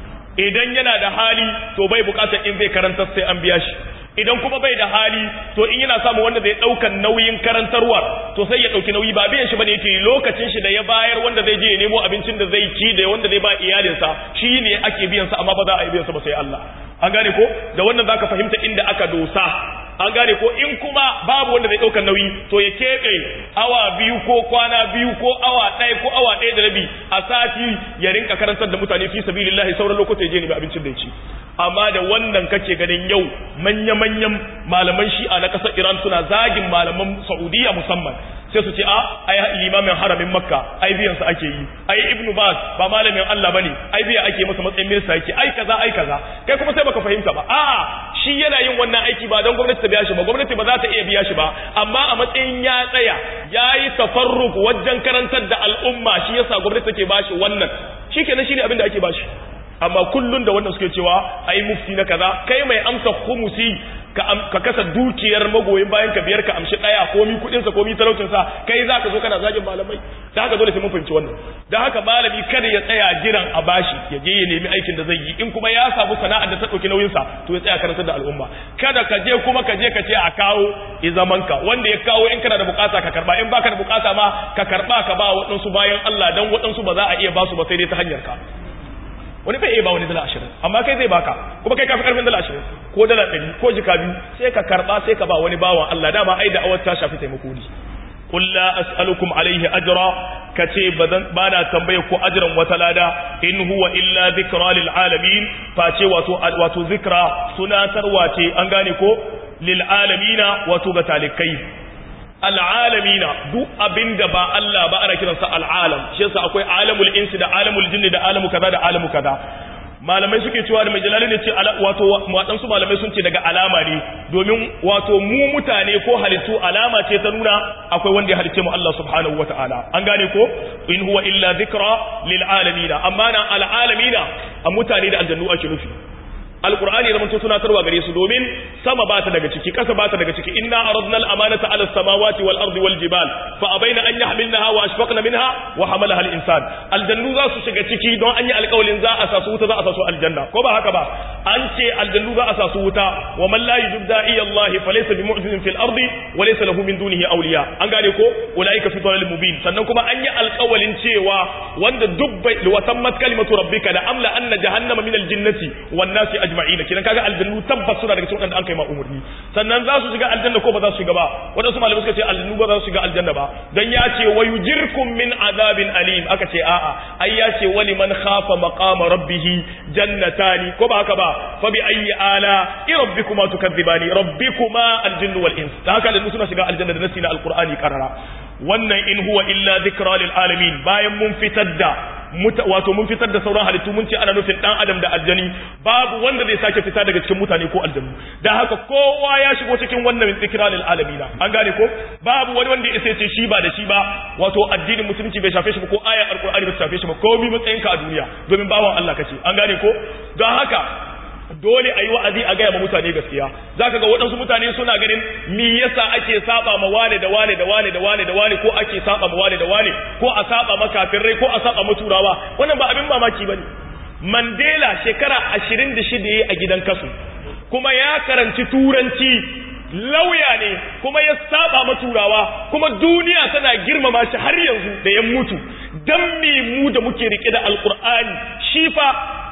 idan yana da hali to bai bukatar in zai karanta sai an biya shi idan kuma bai da hali to in yana samu wanda zai daukan nauyin karantarwar to sai ya dauki nauyi ba biyan shi bane yake lokacin shi da ya bayar wanda zai je ya nemo abincin da zai ci da wanda zai ba iyalinsa shi ne ake biyan sa amma ba za a yi biyan sa ba sai Allah an gane ko da wannan zaka fahimta inda aka dosa an gane ko in kuma babu wanda zai ɗaukar nauyi to ya keɓe awa biyu ko kwana biyu ko awa ɗaya ko awa ɗaya da rabi a sati ya rinka karantar da mutane fi sabilillahi sauran lokuta ya je nemi abincin da ya ci amma da wannan kake ganin yau manya-manyan malaman shi'a na ƙasar iran suna zagin malaman saudiya musamman sai su ce a ai limamin haramin makka ai biyan sa ake yi ai ibnu bas ba malamin Allah bane ai biya ake masa matsayin minista yake ai kaza ai kaza kai kuma sai baka fahimta ba a'a shi yana yin wannan aiki ba don gwamnati ta biya shi ba gwamnati ba za ta iya biya shi ba amma a matsayin ya tsaya yayi tafarruk wajen karantar da al'umma shi yasa gwamnati take bashi wannan shikenan shine abin da ake bashi amma kullun da wannan suke cewa ai mufti na kaza kai mai amsa khumusi ka, ka kasa dukiyar magoyin bayan ka biyar ka amshi daya komi kudin sa komi talaucin sa kai zaka zo kana zagin malamai da haka dole sai mun fahimci wannan da haka malami kada ya tsaya jiran a bashi ya je ya nemi aikin da zai yi in kuma ya samu sana'ar da ta dauki nauyin sa to ya tsaya karantar da al'umma kada ka je kuma ka je ka ce a kawo i zaman ka wanda ya kawo in kana da bukata ka karba in baka da bukata ma ka karba ka ba waɗansu bayan Allah dan waɗansu ba za a iya ba su ba sai dai ta hanyar ka wani bai iya ba wani dala ashirin amma kai zai baka kuma kai kafi karfin dala ashirin ko dala ɗari ko jika biyu sai ka karɓa sai ka ba wani bawan Allah dama ai da awar ta shafi taimako ne qul la as'alukum alayhi ajra kace bazan bana tambaye ku ajran wata lada in huwa illa dhikra lil alamin face wato wato zikra sunatarwa ce an gane ko lil alamina wato ga talikai al'alamina duk abinda ba Allah ba ana kiransa al'alam shi yasa akwai alamul insi da alamul jinni da alamu kaza da alamu kaza malamai suke cewa da mai jalali ne ce wato waɗansu malamai sun ce daga alama ne domin wato mu mutane ko halittu alama ce ta nuna akwai wanda ya halicce mu Allah subhanahu wa ta'ala an gane ko in huwa illa dhikra lil alamina amma na al alamina a mutane da aljannu ake nufi alqur'ani zaman to tunatarwa gare su domin sama bata daga ciki kasa bata daga ciki inna aradna al-amanata ala as-samawati wal ardi wal jibal fa abaina an yahmilnaha wa ashfaqna minha wa hamalaha al-insan aljannu za su shiga ciki don an yi alƙawalin za a sasu wuta za a sasu aljanna ko ba haka ba an ce aljannu za a sasu wuta wa man la yujib da'i Allah fa laysa bi mu'jizin fil ardi wa laysa lahu min dunihi awliya an gane ko ulaika fi dhalalin mubin sannan kuma an yi alƙawalin cewa wanda duk bai wa tammat kalimatu rabbika la amla anna jahannama min al-jinnati wan nasi ajma'in kidan kaga aljannu tabbas suna daga cikin wanda an kai ma umurni sannan za su shiga aljanna ko ba za su shiga ba wadansu malamai suka ce aljannu ba za su shiga aljanna ba dan ya ce wa yujirkum min azabin alim aka ce a'a ai ya ce wali man khafa maqama rabbih jannatani ko ba haka ba fa bi ayyi ala rabbikuma tukadzibani rabbikuma aljinnu wal ins dan haka aljannu suna shiga aljanna da nasi na alqur'ani karara wannan in huwa illa dhikra lil alamin bayan mun fitar da wato mun fitar da sauran halittu mun ce ana nufin dan adam da aljani babu wanda zai sake fita daga cikin mutane ko aljannu dan haka kowa ya shigo cikin wannan dhikra lil alamin an gane ko babu wani wanda ya ce shi ba da shi ba wato addinin musulunci bai shafe shi ba ko ayar alqur'ani bai shafe shi ba komai matsayinka a duniya domin bawan Allah kace an gane ko don haka dole a yi wa'azi a gaya ma mutane gaskiya za ka ga waɗansu mutane suna ganin mi yasa ake saba ma wane da wane da wane da wane da wane ko ake saba ma wane da wane ko a saba ma kafirai ko a saba ma turawa wannan ba abin mamaki bane Mandela shekara ashirin da shida ya a gidan kasu kuma ya karanci turanci lauya ne kuma ya saba ma turawa kuma duniya tana girmama shi har yanzu da ya mutu dan me mu da muke rike da alkur'ani shi fa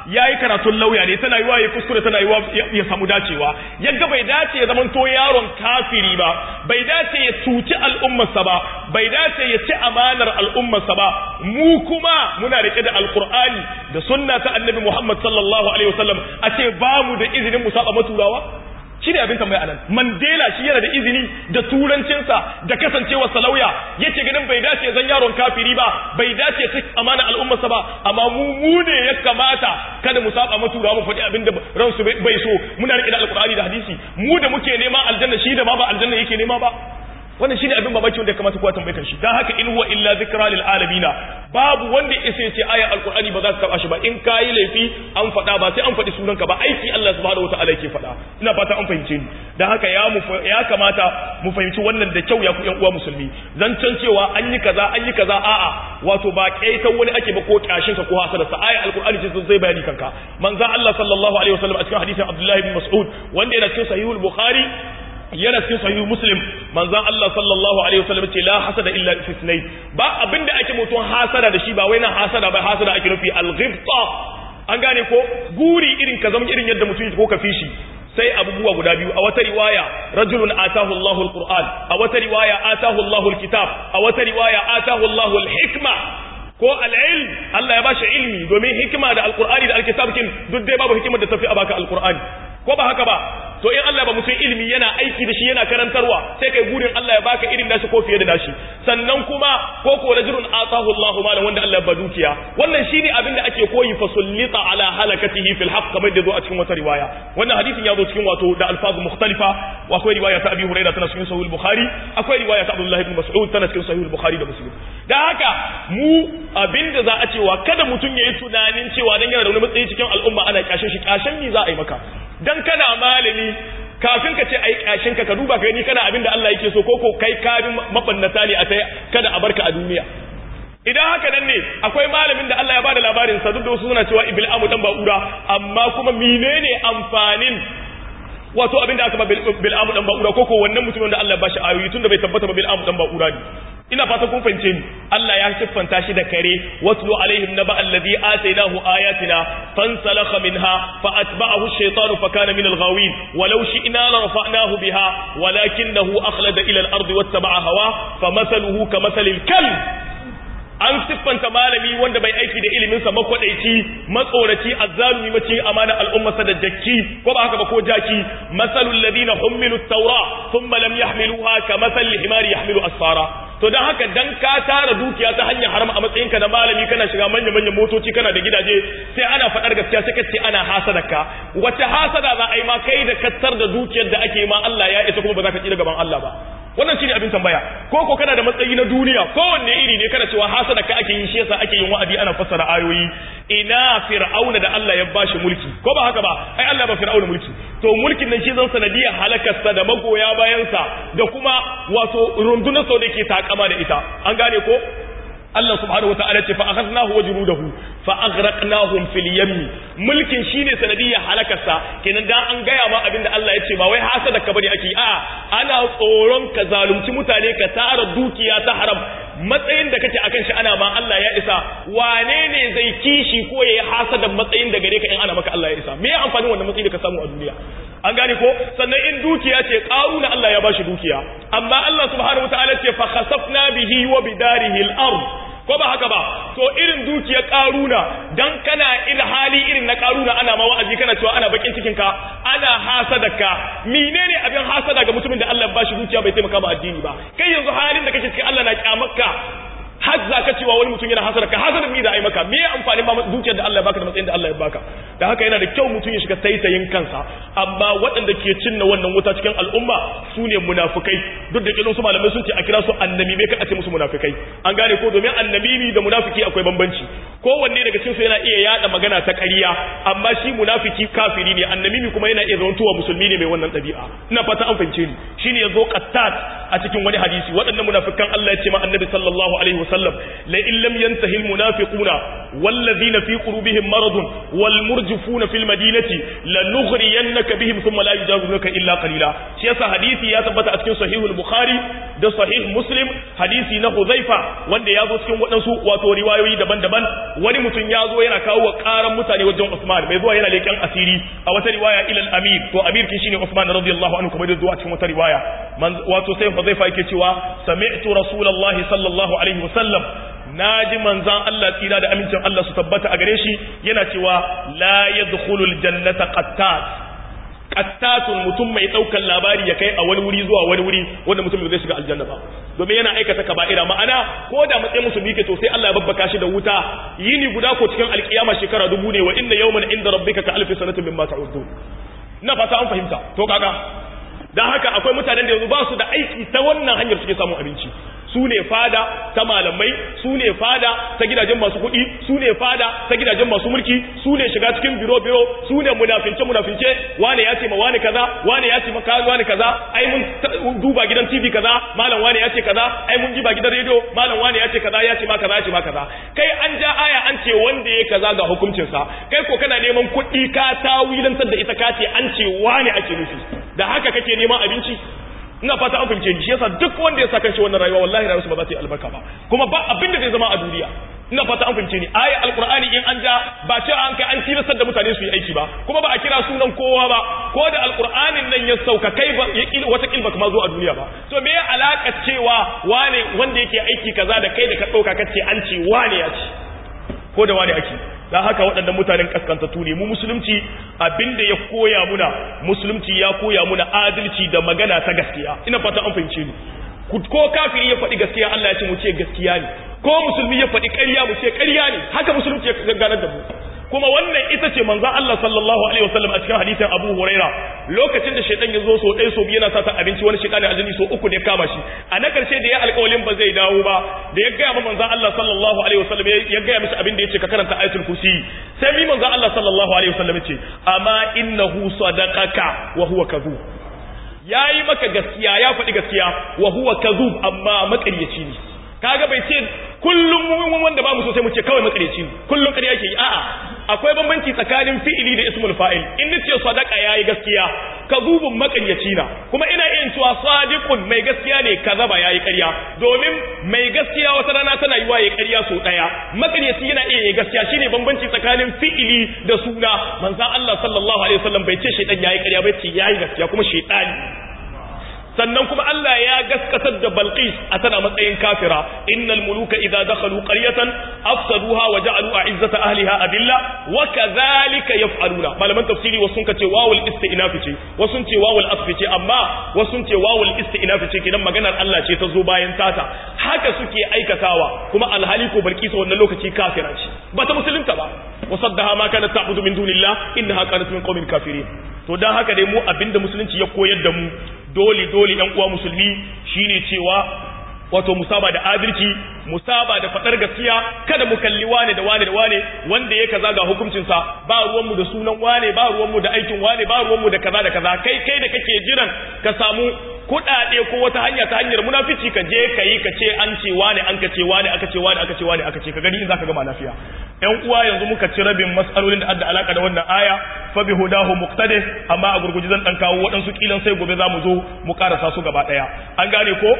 yayi karatun lauya ne tana yiwa ya kuskure tana yiwa ya samu dacewa yaga bai dace ya zamanto yaron kafiri ba bai dace ya cuci al'ummarsa ba bai dace ya ci amanar al'ummarsa ba mu kuma muna rike da alqur'ani da sunna ta annabi Muhammad sallallahu alaihi wasallam a ce ba mu da izinin mu saba maturawa shi ne abin tambaya anan mandela shi yana da izini da turancinsa da kasancewa salauya yace ganin bai dace zan yaron kafiri ba bai dace ta amana al'ummarsa ba amma mu mu ne ya kamata kada mu saba matura mu faɗi abin da ransu bai so muna rike da alqur'ani da hadisi mu da muke nema aljanna shi da ma ba aljanna yake nema ba wannan shine abin babaki wanda ya kamata kowa tambaye kan shi dan haka in huwa illa zikra lil alamin babu wanda isa ce aya alqur'ani ba za ka taba shi ba in kai laifi an faɗa ba sai an faɗi sunanka ba aiki Allah subhanahu wataala yake faɗa ina fata an fahimce ni dan haka ya mu ya kamata mu fahimci wannan da kyau ya ku ƴan uwa musulmi zancen cewa an yi kaza an yi kaza a'a wato ba kaitan wani ake ba ko kyashin ka ko hasada sa aya alqur'ani ce zai bayani kanka manzo Allah sallallahu alaihi wasallam a cikin hadisin Abdullah ibn Mas'ud wanda yana cikin sahihul Bukhari yana cikin sahihu muslim manzon Allah sallallahu alaihi wasallam ce la hasada illa fi sunayn ba abinda ake mutum hasada da shi ba wai nan hasada ba hasada ake nufi al-ghibta an gane ko guri irin ka zama irin yadda mutum ko ka fishi sai abubuwa guda biyu a wata riwaya rajulun atahu Allahu al-Qur'an a wata riwaya atahu Allahu al-kitab a wata riwaya atahu Allahu al-hikma ko al-ilm Allah ya bashi ilmi domin hikima da al-Qur'ani da al-kitab kin duk dai babu hikimar da tafi a baka al-Qur'ani ko ba haka ba to in Allah ba mutum ilimi yana aiki da shi yana karantarwa sai kai gurin Allah ya baka irin nashi ko fiye da nashi sannan kuma ko ko rajulun atahu Allahu malan wanda Allah ya ba dukiya wannan shine abin da ake koyi fa sullita ala halakatihi fil haqq kamar da zo a cikin wata riwaya wannan hadisin ya zo cikin wato da alfazu mukhtalifa wa akwai riwaya ta Abi Hurairah tana cikin Sahih Bukhari akwai riwaya ta Abdullah ibn Mas'ud tana cikin Sahih Bukhari da Muslim dan haka mu abinda za a cewa kada mutum yayi tunanin cewa dan yana da wani matsayi cikin al'umma ana kyashin shi kyashin ni za a yi maka dan kana malami kafin ka ce ai kashin ka ka duba ka gani kana abinda Allah yake so ko ko kai kabin mabannata ne a tai kada a barka a duniya idan haka nan ne akwai malamin da Allah ya bada labarin sa duk da wasu suna cewa ibil amu dan ba'ura amma kuma menene amfanin wato abinda aka ba bil amu dan ba'ura ko ko wannan mutumin da Allah ya bashi ayoyi tunda bai tabbata ba bil amu dan ba'ura ne ina fata kun fahimce ni Allah ya siffanta shi da kare watlu alaihim naba alladhi atainahu ayatina fansalakha minha fa atba'ahu ash-shaytanu fa kana min al-ghawin walau shi'na la rafa'nahu biha walakinahu akhlada ila al-ardi wattaba'a hawa famathaluhu kamathalil kalb an siffanta malami wanda bai aiki da iliminsa makwadaici matsoraci azzalumi mace amana al'ummarsa da jakki ko ba haka ba ko jaki masalul ladina hummilu at-taura thumma lam yahmiluha kamathal himari yahmilu asfara to dan haka dan ka tara dukiya ta hanyar haram a matsayinka na malami kana shiga manya manyan motoci kana da gidaje sai ana faɗar gaskiya sai kace ana hasadaka wace hasada za a yi ma kai da kattar da dukiyar da ake ma Allah ya isa kuma ba za ka tsira gaban Allah ba wannan shine abin tambaya ko ko kana da matsayi na duniya kowanne iri ne kana cewa hasada ka ake yin shi yasa ake yin wa'adi ana fassara ayoyi ina fir'auna da Allah ya bashi mulki ko ba haka ba ai Allah ba fir'auna mulki to mulkin nan shi zan sanadiyar halakarsa da magoya bayansa da kuma wato rundunar sau da ke takama da ita an gane ko Allah subhanahu wa ta'ala ce fa akhadnahu wa junudahu fa aghraqnahum fil yammi mulkin shine sanadiyar halakarsa kenan dan an gaya ma abinda Allah ya ce ba wai hasada ka bane ake a ana tsoron ka zalunci mutane ka tara dukiya ta haram matsayin da kake akan shi ana ma Allah ya isa wane ne zai kishi ko yayi hasada matsayin da gare ka in ana maka Allah ya isa me ya amfani wannan matsayin da ka samu a duniya an gane ko sannan in dukiya ce karuna Allah ya bashi dukiya amma Allah subhanahu wataala ce fa khasafna bihi wa bidarihi al-ard ko ba haka ba to irin dukiyar karuna dan kana il hali irin na karuna ana ma wa'azi kana cewa ana bakin cikin ka ana hasadaka menene abin hasada ga mutumin da Allah ya bashi dukiya bai taimaka ma addini ba kai yanzu halin da kake cikin Allah na kyamarka har za ka cewa wani mutum yana hasara ka hasara mi da ai maka me amfanin ba dukiyar da Allah ya baka da matsayin da Allah ya baka da haka yana da kyau mutum ya shiga taitayin kansa amma waɗanda ke cinna wannan wuta cikin al'umma su ne munafukai duk da kilon su malamai sun ce a kira su annabi me ka ce musu munafukai an gane ko domin annabi da munafiki akwai bambanci kowanne daga cikin su yana iya yada magana ta ƙarya amma shi munafiki kafiri ne annabi kuma yana iya zantowa musulmi ne mai wannan ɗabi'a ina fata an fahimce ni shine yazo qattat a cikin wani hadisi waɗannan munafikan Allah ya ce ma annabi sallallahu alaihi wasallam la in lam yantahi al munafiquna wallazina fi qulubihim maradun wal murjifuna fil madinati lanughriyannaka bihim thumma la yujawizunaka illa qalila shi yasa hadisi ya tabbata a cikin sahih al bukhari da sahih muslim hadisi na huzaifa wanda ya zo cikin waɗansu wato riwayoyi daban-daban wani mutum ya zo yana kawo ƙaran mutane wajen Usman mai zuwa yana leƙen asiri a wata riwaya ilal amir to amir kin shine Usman radiyallahu anhu kuma da zuwa cikin wata riwaya wato sai huzaifa yake cewa sami'tu rasulullahi sallallahu alaihi wasallam naji manzan Allah tsira da amincin Allah su tabbata a gare shi yana cewa la yadkhulul jannata qattat qattatun mutum mai daukan labari ya kai a wani wuri zuwa wani wuri wanda mutum zai shiga aljanna ba domin yana aikata kaba'ira ma'ana ko da matsayin musulmi ke to sai Allah ya babbaka shi da wuta yini guda ko cikin alkiyama shekara dubu ne wa inna yawman inda rabbika ka alfi sanatin mimma ta'udun na fata an fahimta to kaga dan haka akwai mutanen da yanzu ba su da aiki ta wannan hanyar suke samun abinci su ne fada ta malamai su ne fada ta gidajen masu kuɗi su ne fada ta gidajen masu mulki su ne shiga cikin biro biro su ne munafince munafince wane ya ce ma wane kaza wane ya ce ma kaza wane kaza ai mun duba gidan TV kaza malam wane ya ce kaza ai mun jiba gidan radio malam wane ya ce kaza ya ce ma kaza ya ce ma kaza kai an ja aya an ce wanda ya kaza ga hukuncin sa kai ko kana neman kuɗi ka tawilantar da ita ka ce an ce wane ake nufi da haka kake neman abinci ina fata an fahimce ni shi yasa duk wanda ya saka shi wannan rayuwa wallahi rayuwarsa ba za ta yi albarka ba kuma ba abin da zai zama a duniya ina fata an fahimce ni aya alqur'ani in an ja ba cewa an kai an tilastar da mutane su yi aiki ba kuma ba a kira sunan kowa ba ko da alqur'anin nan ya sauka kai ba ya kil wata kilba kuma zo a duniya ba to me ya alaka cewa wane wanda yake aiki kaza da kai da ka dauka kace an ce wane ya ce ko da wane ake dan haka waɗannan mutanen kaskantattu ne mu musulunci abinda ya koya muna musulunci ya koya muna adalci da magana ta gaskiya ina fata an fahimce ni ko kafiri ya faɗi gaskiya Allah ya ce mu ce gaskiya ne ko musulmi ya faɗi ƙarya mu ce ƙarya ne haka musulunci ya ganar da mu kuma wannan ita ce manzon Allah sallallahu alaihi wasallam a cikin hadisin Abu Huraira lokacin da shaytan ya zo so ɗaya so biyu yana sata abinci wani shaytan aljini so uku ne kama shi a na karshe da ya alƙawalin ba zai dawo ba da ya gaya ma manzon Allah sallallahu alaihi wasallam ya gaya mishi abin da yace ka karanta ayatul kursi sai mi manzon Allah sallallahu alaihi wasallam yace amma innahu sadaqaka wa huwa kadhub yayi maka gaskiya ya faɗi gaskiya wa huwa kadhub amma maƙaryaci ne kaga bai ce kullum mu wanda ba mu so sai mu ce kawai makareci kullum ƙarya yake yi a'a akwai bambanci tsakanin fi'ili da ismul fa'il in nace sadaqa yayi gaskiya kazubun makaryaci na kuma ina iya cewa sadiqun mai gaskiya ne kazaba yayi ƙarya domin mai gaskiya wata rana tana yiwa yayi ƙarya so daya makaryaci yana iya yin gaskiya shine bambanci tsakanin fi'ili da suna manzon Allah sallallahu alaihi wasallam bai ce shaytan yayi ƙarya bai ce yayi gaskiya kuma shaytani sannan kuma Allah ya gaskatar da Balqis a tana matsayin kafira innal muluka idza dakhalu qaryatan afsaduha wa ja'alu a'izzata ahliha adilla wa kadhalika yaf'aluna malaman tafsiri wasu sun ce wawul istinaf ce wasu sun ce wawul asf ce amma wasu sun ce wawul istinaf ce kidan maganar Allah ce ta zo bayan tata haka suke aikatawa kuma alhali ko Balqis wannan lokaci kafira ce bata musulunta ba wasaddaha ma kanat ta'budu min dunillah innaha kanat min qaumin kafirin to dan haka dai mu abinda musulunci ya koyar da mu dole dole ɗan uwa musulmi shine cewa wato musaba da adalci musaba da fadar gaskiya kada mu kalli wane da wane da wane wanda ya kaza ga hukuncin sa ba ruwan mu da sunan wane ba ruwan mu da aikin wane ba ruwan mu da kaza da kaza kai kai da kake jiran ka samu kuɗaɗe ko wata hanya ta hanyar munafici ka je ka yi ka ce an ce wane an ka ce wane aka ce wane aka ce wane aka ce ka gani in zaka gama lafiya ƴan uwa yanzu muka ci rabin mas'alolin da adda alaka da wannan aya fa bi hudahu muqtadi amma a gurguji zan dan kawo waɗansu kilan sai gobe za mu zo mu karasa su gaba ɗaya an gane ko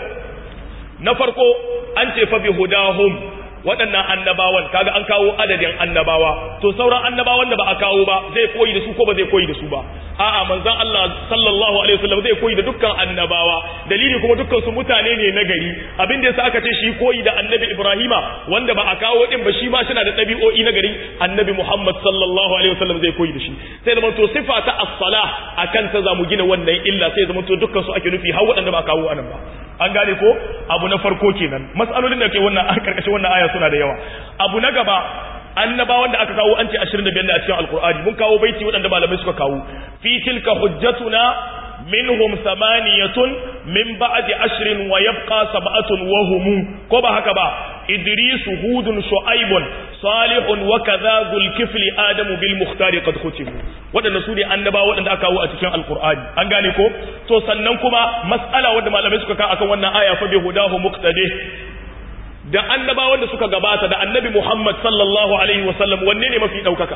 na farko an ce fa bi hudahum waɗannan annabawan kaga an kawo adadin annabawa to sauran annabawan da ba a kawo ba zai koyi da su ko ba zai koyi da su ba a'a manzon Allah sallallahu alaihi wasallam zai koyi da dukkan annabawa dalili kuma dukkan su mutane ne na gari abin da yasa aka ce shi koyi da annabi Ibrahima wanda ba a kawo din ba shi ma shi da ɗabi'o'i na gari annabi Muhammad sallallahu alaihi wasallam zai koyi da shi sai zama to sifa ta as-salah akan ta zamu gina wannan illa sai zama to dukkan su ake nufi har waɗanda ba a kawo anan ba an gane ko abu na farko kenan mas'alolin da ke wannan a karkashin wannan aya suna da yawa abu na gaba annabawan da aka kawo an ce 25 ne a cikin alkur'ani mun kawo baiti waɗanda malamai suka kawo fi tilka hujjatuna minhum samaniyatun min ba'di ashrin wa yabqa sab'atun wa hum ko ba haka ba idris hudun shu'aibun salihun wa kadha dhul kifli adamu bil mukhtari qad khutibu wadanda su ne annaba wadanda aka kawo a cikin alqur'ani an gane ko to sannan kuma mas'ala wanda malamai suka ka akan wannan aya fa bi hudahu muqtadi da annaba wanda suka gabata da annabi Muhammad sallallahu alaihi wasallam wanne ne mafi daukaka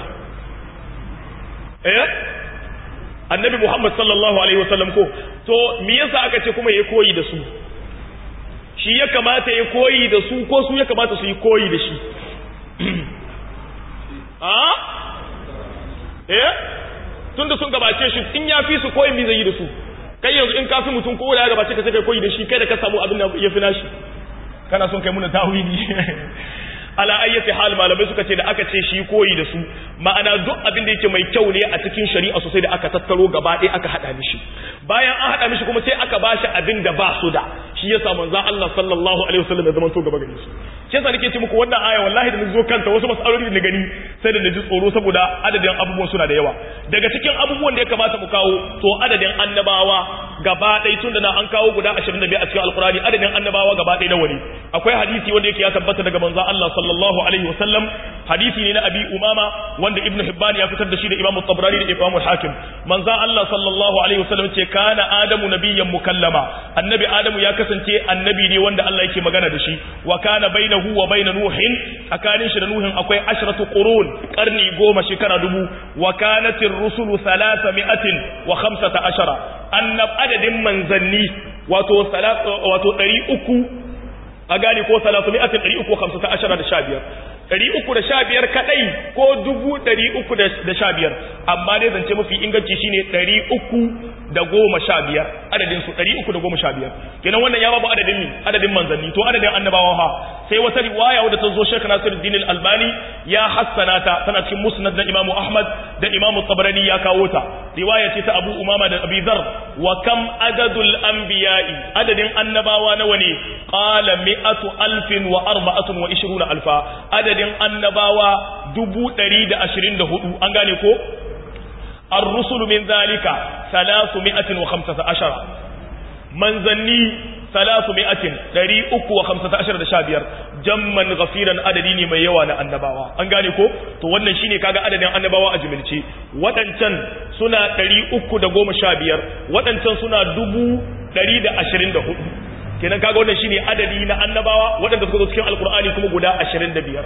eh annabi Muhammad sallallahu alaihi wasallam ko to me yasa aka ce kuma yayi koyi da su shi ya kamata ya koyi da su ko su ya kamata su yi koyi da shi a eh tunda sun gabace shi in ya fi su koyi mi zai yi da su kai yanzu in ka fi mutum ko da ya gabace ka sai kai koyi da shi kai da ka samu abin da ya fi nashi kana son kai muna tawili ala ayyati hal malamai suka ce da aka ce shi koyi da su ma'ana duk abin da yake mai kyau ne a cikin shari'a sosai da aka tattaro gaba ɗaya aka hada mishi bayan an hada mishi kuma sai aka bashi abin da ba su da shi yasa manzon Allah sallallahu alaihi wasallam ya zama to gaba gare su shi yasa nake ce muku wannan aya wallahi da nazo kanta wasu masaloli da na gani sai da naji tsoro saboda adadin abubuwan suna da yawa daga cikin abubuwan da ya kamata mu kawo to adadin annabawa gaba ɗaya tun da na an kawo guda 25 a cikin alkurani adadin annabawa gaba ɗaya nawa ne akwai hadisi wanda yake ya tabbata daga manzon Allah sallallahu alaihi wasallam hadisi ne na abi umama wanda ibnu hibban ya fitar da shi da imamu tabrani da imamu hakim manzon Allah sallallahu alaihi wasallam ce kana adamu nabiyyan mukallama annabi adamu ya kasance annabi ne wanda Allah yake magana da shi wa kana bainahu wa bain nuhin tsakanin shi da nuhin akwai ashratu qurun karni goma shekara dubu wa kanatir rusulu thalathami'atin wa khamsata ashara annab adadin manzanni wato wato 300 a gane ko salatu mi'atin ɗari uku hamsin ta ashara da sha biyar ɗari uku da sha biyar kaɗai ko dubu ɗari uku da sha biyar amma dai zance mafi inganci shine ɗari uku da goma sha biyar adadin su ɗari uku da goma sha biyar kenan wannan ya babu adadin mi adadin manzanni to adadin annabawa ha sai wata riwaya wadda ta zo shek nasiruddin albani ya hassana ta tana cikin musnad na imamu ahmad da imamu tabrani ya kawo ta riwaya ce ta abu umama da abi dhar wa kam adadul anbiya'i adadin annabawa nawa ne qala mi'atu alfin wa arba'atun wa ishruna alfa adadin annabawa dubu ɗari da ashirin da hudu an gane ko الرسل من ذلك ثلاثمائة وخمسة عشر منزني ثلاثمائة دري أكو وخمسة عشر دشابير جمّا غفيرا أدديني من يوانا النباوة أنغاني كو تو wannan shine kaga adadin annabawa a jimilce wadancan suna 315 wadancan suna 124 kenan kaga wannan shine adadi na annabawa wadanda suka zo cikin alqur'ani kuma guda 25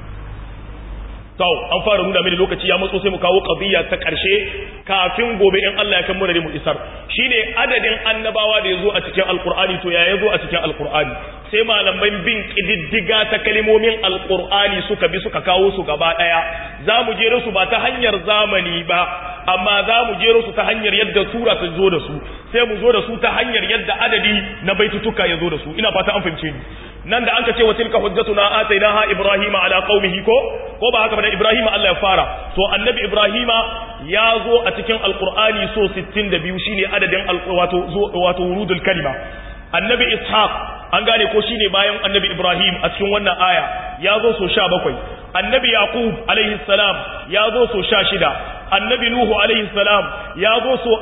to an fara nuna mini lokaci ya matso sai mu kawo qadiyya ta karshe kafin gobe in Allah ya kan mura mu isar shine adadin annabawa da yazo a cikin alqur'ani to ya yazo a cikin alqur'ani sai malaman bin kididdiga ta kalmomin alqur'ani suka bi suka kawo su gaba daya zamu jere su ba ta hanyar zamani ba amma zamu jero su ta hanyar yadda sura ta zo da su sai mu zo da su ta hanyar yadda adadi na baitutuka ya zo da su ina fata an fahimce ni nan da anka ce wa tilka hujjatuna atainaha ibrahima ala qaumihi ko ko ba haka ba da ibrahima Allah ya fara to annabi ibrahima ya zo a cikin alqur'ani so 62 shine adadin wato wato wurudul kalima annabi ishaq an gane ko shine bayan annabi ibrahim a cikin wannan aya ya zo so 17 annabi yaqub alaihi salam ya zo so 16 annabi nuhu alaihi salam ya zo so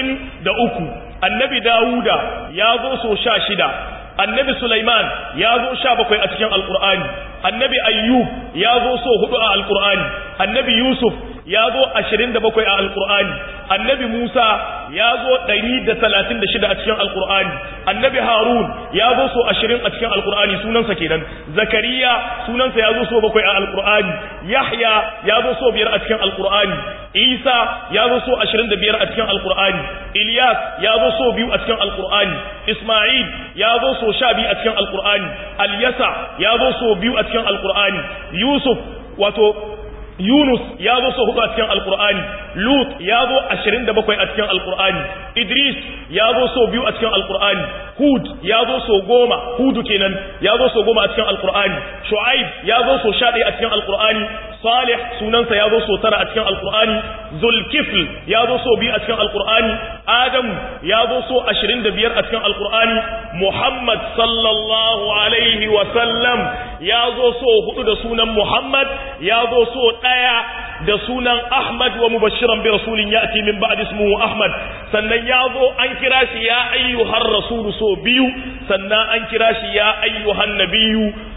43 annabi dawuda ya zo so 16 annabi Sulaiman ya zo sha bakwai a cikin alkur'ani annabi ayyub ya zo so hudu a alkur'ani annabi yusuf ya zo ashirin da bakwai a alkur'ani annabi musa ya zo ɗari da talatin da shida a cikin alkur'ani annabi harun ya zo so ashirin a cikin alkur'ani sunansa kenan zakariya sunansa ya zo so bakwai a alkur'ani yahya ya zo so biyar a cikin alkur'ani isa ya zo so ashirin da biyar a cikin alkur'ani ilyas ya zo so biyu a cikin alkur'ani isma'il ya zo so sha biyu a cikin alkur'ani alyasa ya zo so biyu a cikin alkur'ani yusuf wato Yunus ya zo so hudu a cikin Alkur'ani, Lut ya zo ashirin da bakwai a cikin Alkur'ani, Idris ya zo so biyu a cikin Alkur'ani, Hud ya zo so goma, Hudu kenan ya zo so goma a cikin Alkur'ani, Shu'aib ya zo so sha ɗaya a cikin Alkur'ani, Salih sunansa ya zo so tara a cikin Alkur'ani, Zulkifl ya zo so biyu a cikin Alkur'ani, Adamu ya zo so ashirin da biyar a cikin Alkur'ani, Muhammad sallallahu alaihi wa sallam ya zo so hudu da sunan Muhammad ya zo so ɗaya da sunan Ahmad wa mubashiran bi rasulin ya'ti min ba'di ismuhu Ahmad sannan ya zo an kira shi ya ayyuhar rasulu so biyu sannan an kira shi ya ayyuhan nabiyyu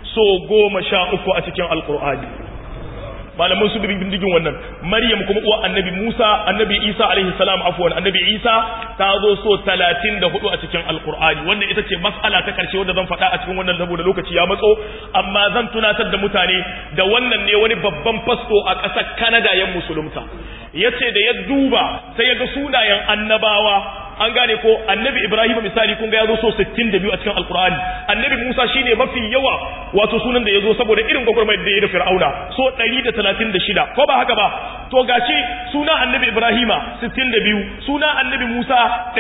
so goma sha uku a cikin alkur'ani malaman su bin bindigin wannan maryam kuma uwa annabi musa annabi isa alaihi salam afwan annabi isa ta zo so 34 a cikin alkur'ani wannan ita ce mas'ala ta karshe wanda zan faɗa a cikin wannan saboda lokaci ya matso amma zan tunatar da mutane da wannan ne wani babban fasto a ƙasar Canada yan musulunta yace da ya duba sai ya ga sunayen annabawa an gane ko annabi ibrahim misali kun ga ya zo so 62 a cikin alkur'ani annabi musa shine mafi yawa wato sunan da ya zo saboda irin gwagwarmayar da ya da fir'auna so 136 ko ba haka ba to gashi suna annabi ibrahima 62 suna annabi musa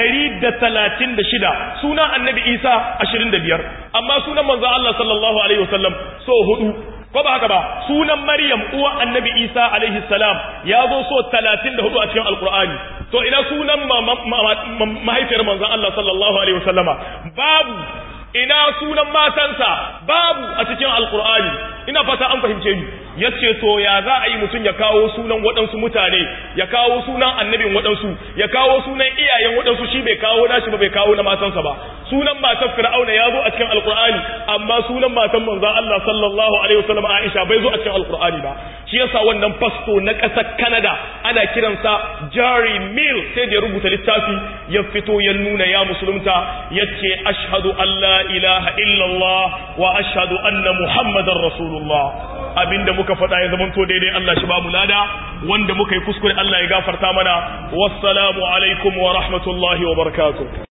136 suna annabi isa 25 amma sunan manzo Allah sallallahu alaihi wasallam so hudu ko ba haka ba sunan maryam uwa annabi isa alaihi salam ya zo so 34 a cikin alkur'ani to ina sunan mahaifiyar manzon Allah sallallahu alaihi wasallama babu ina sunan matansa babu a cikin alkur'ani ina fata an fahimce ni yace to ya za a yi mutum ya kawo sunan waɗansu mutane ya kawo sunan annabin waɗansu ya kawo sunan iyayen waɗansu shi bai kawo nashi ba bai kawo na matansa ba sunan matan fir'auna ya zo a cikin alkur'ani amma sunan matan manzon Allah sallallahu alaihi wasallam Aisha bai zo a cikin alkur'ani ba shi yasa wannan fasto na ƙasar Canada ana kiransa Jerry Mill sai da ya rubuta littafi ya fito ya nuna ya musulunta yace ashhadu an la ilaha illallah wa ashhadu anna muhammadar rasulullah abinda muka faɗa ya zama to daidai Allah shi ba mu lada wanda muka yi kuskure Allah ya gafarta mana wassalamu alaikum wa rahmatullahi wa barakatuh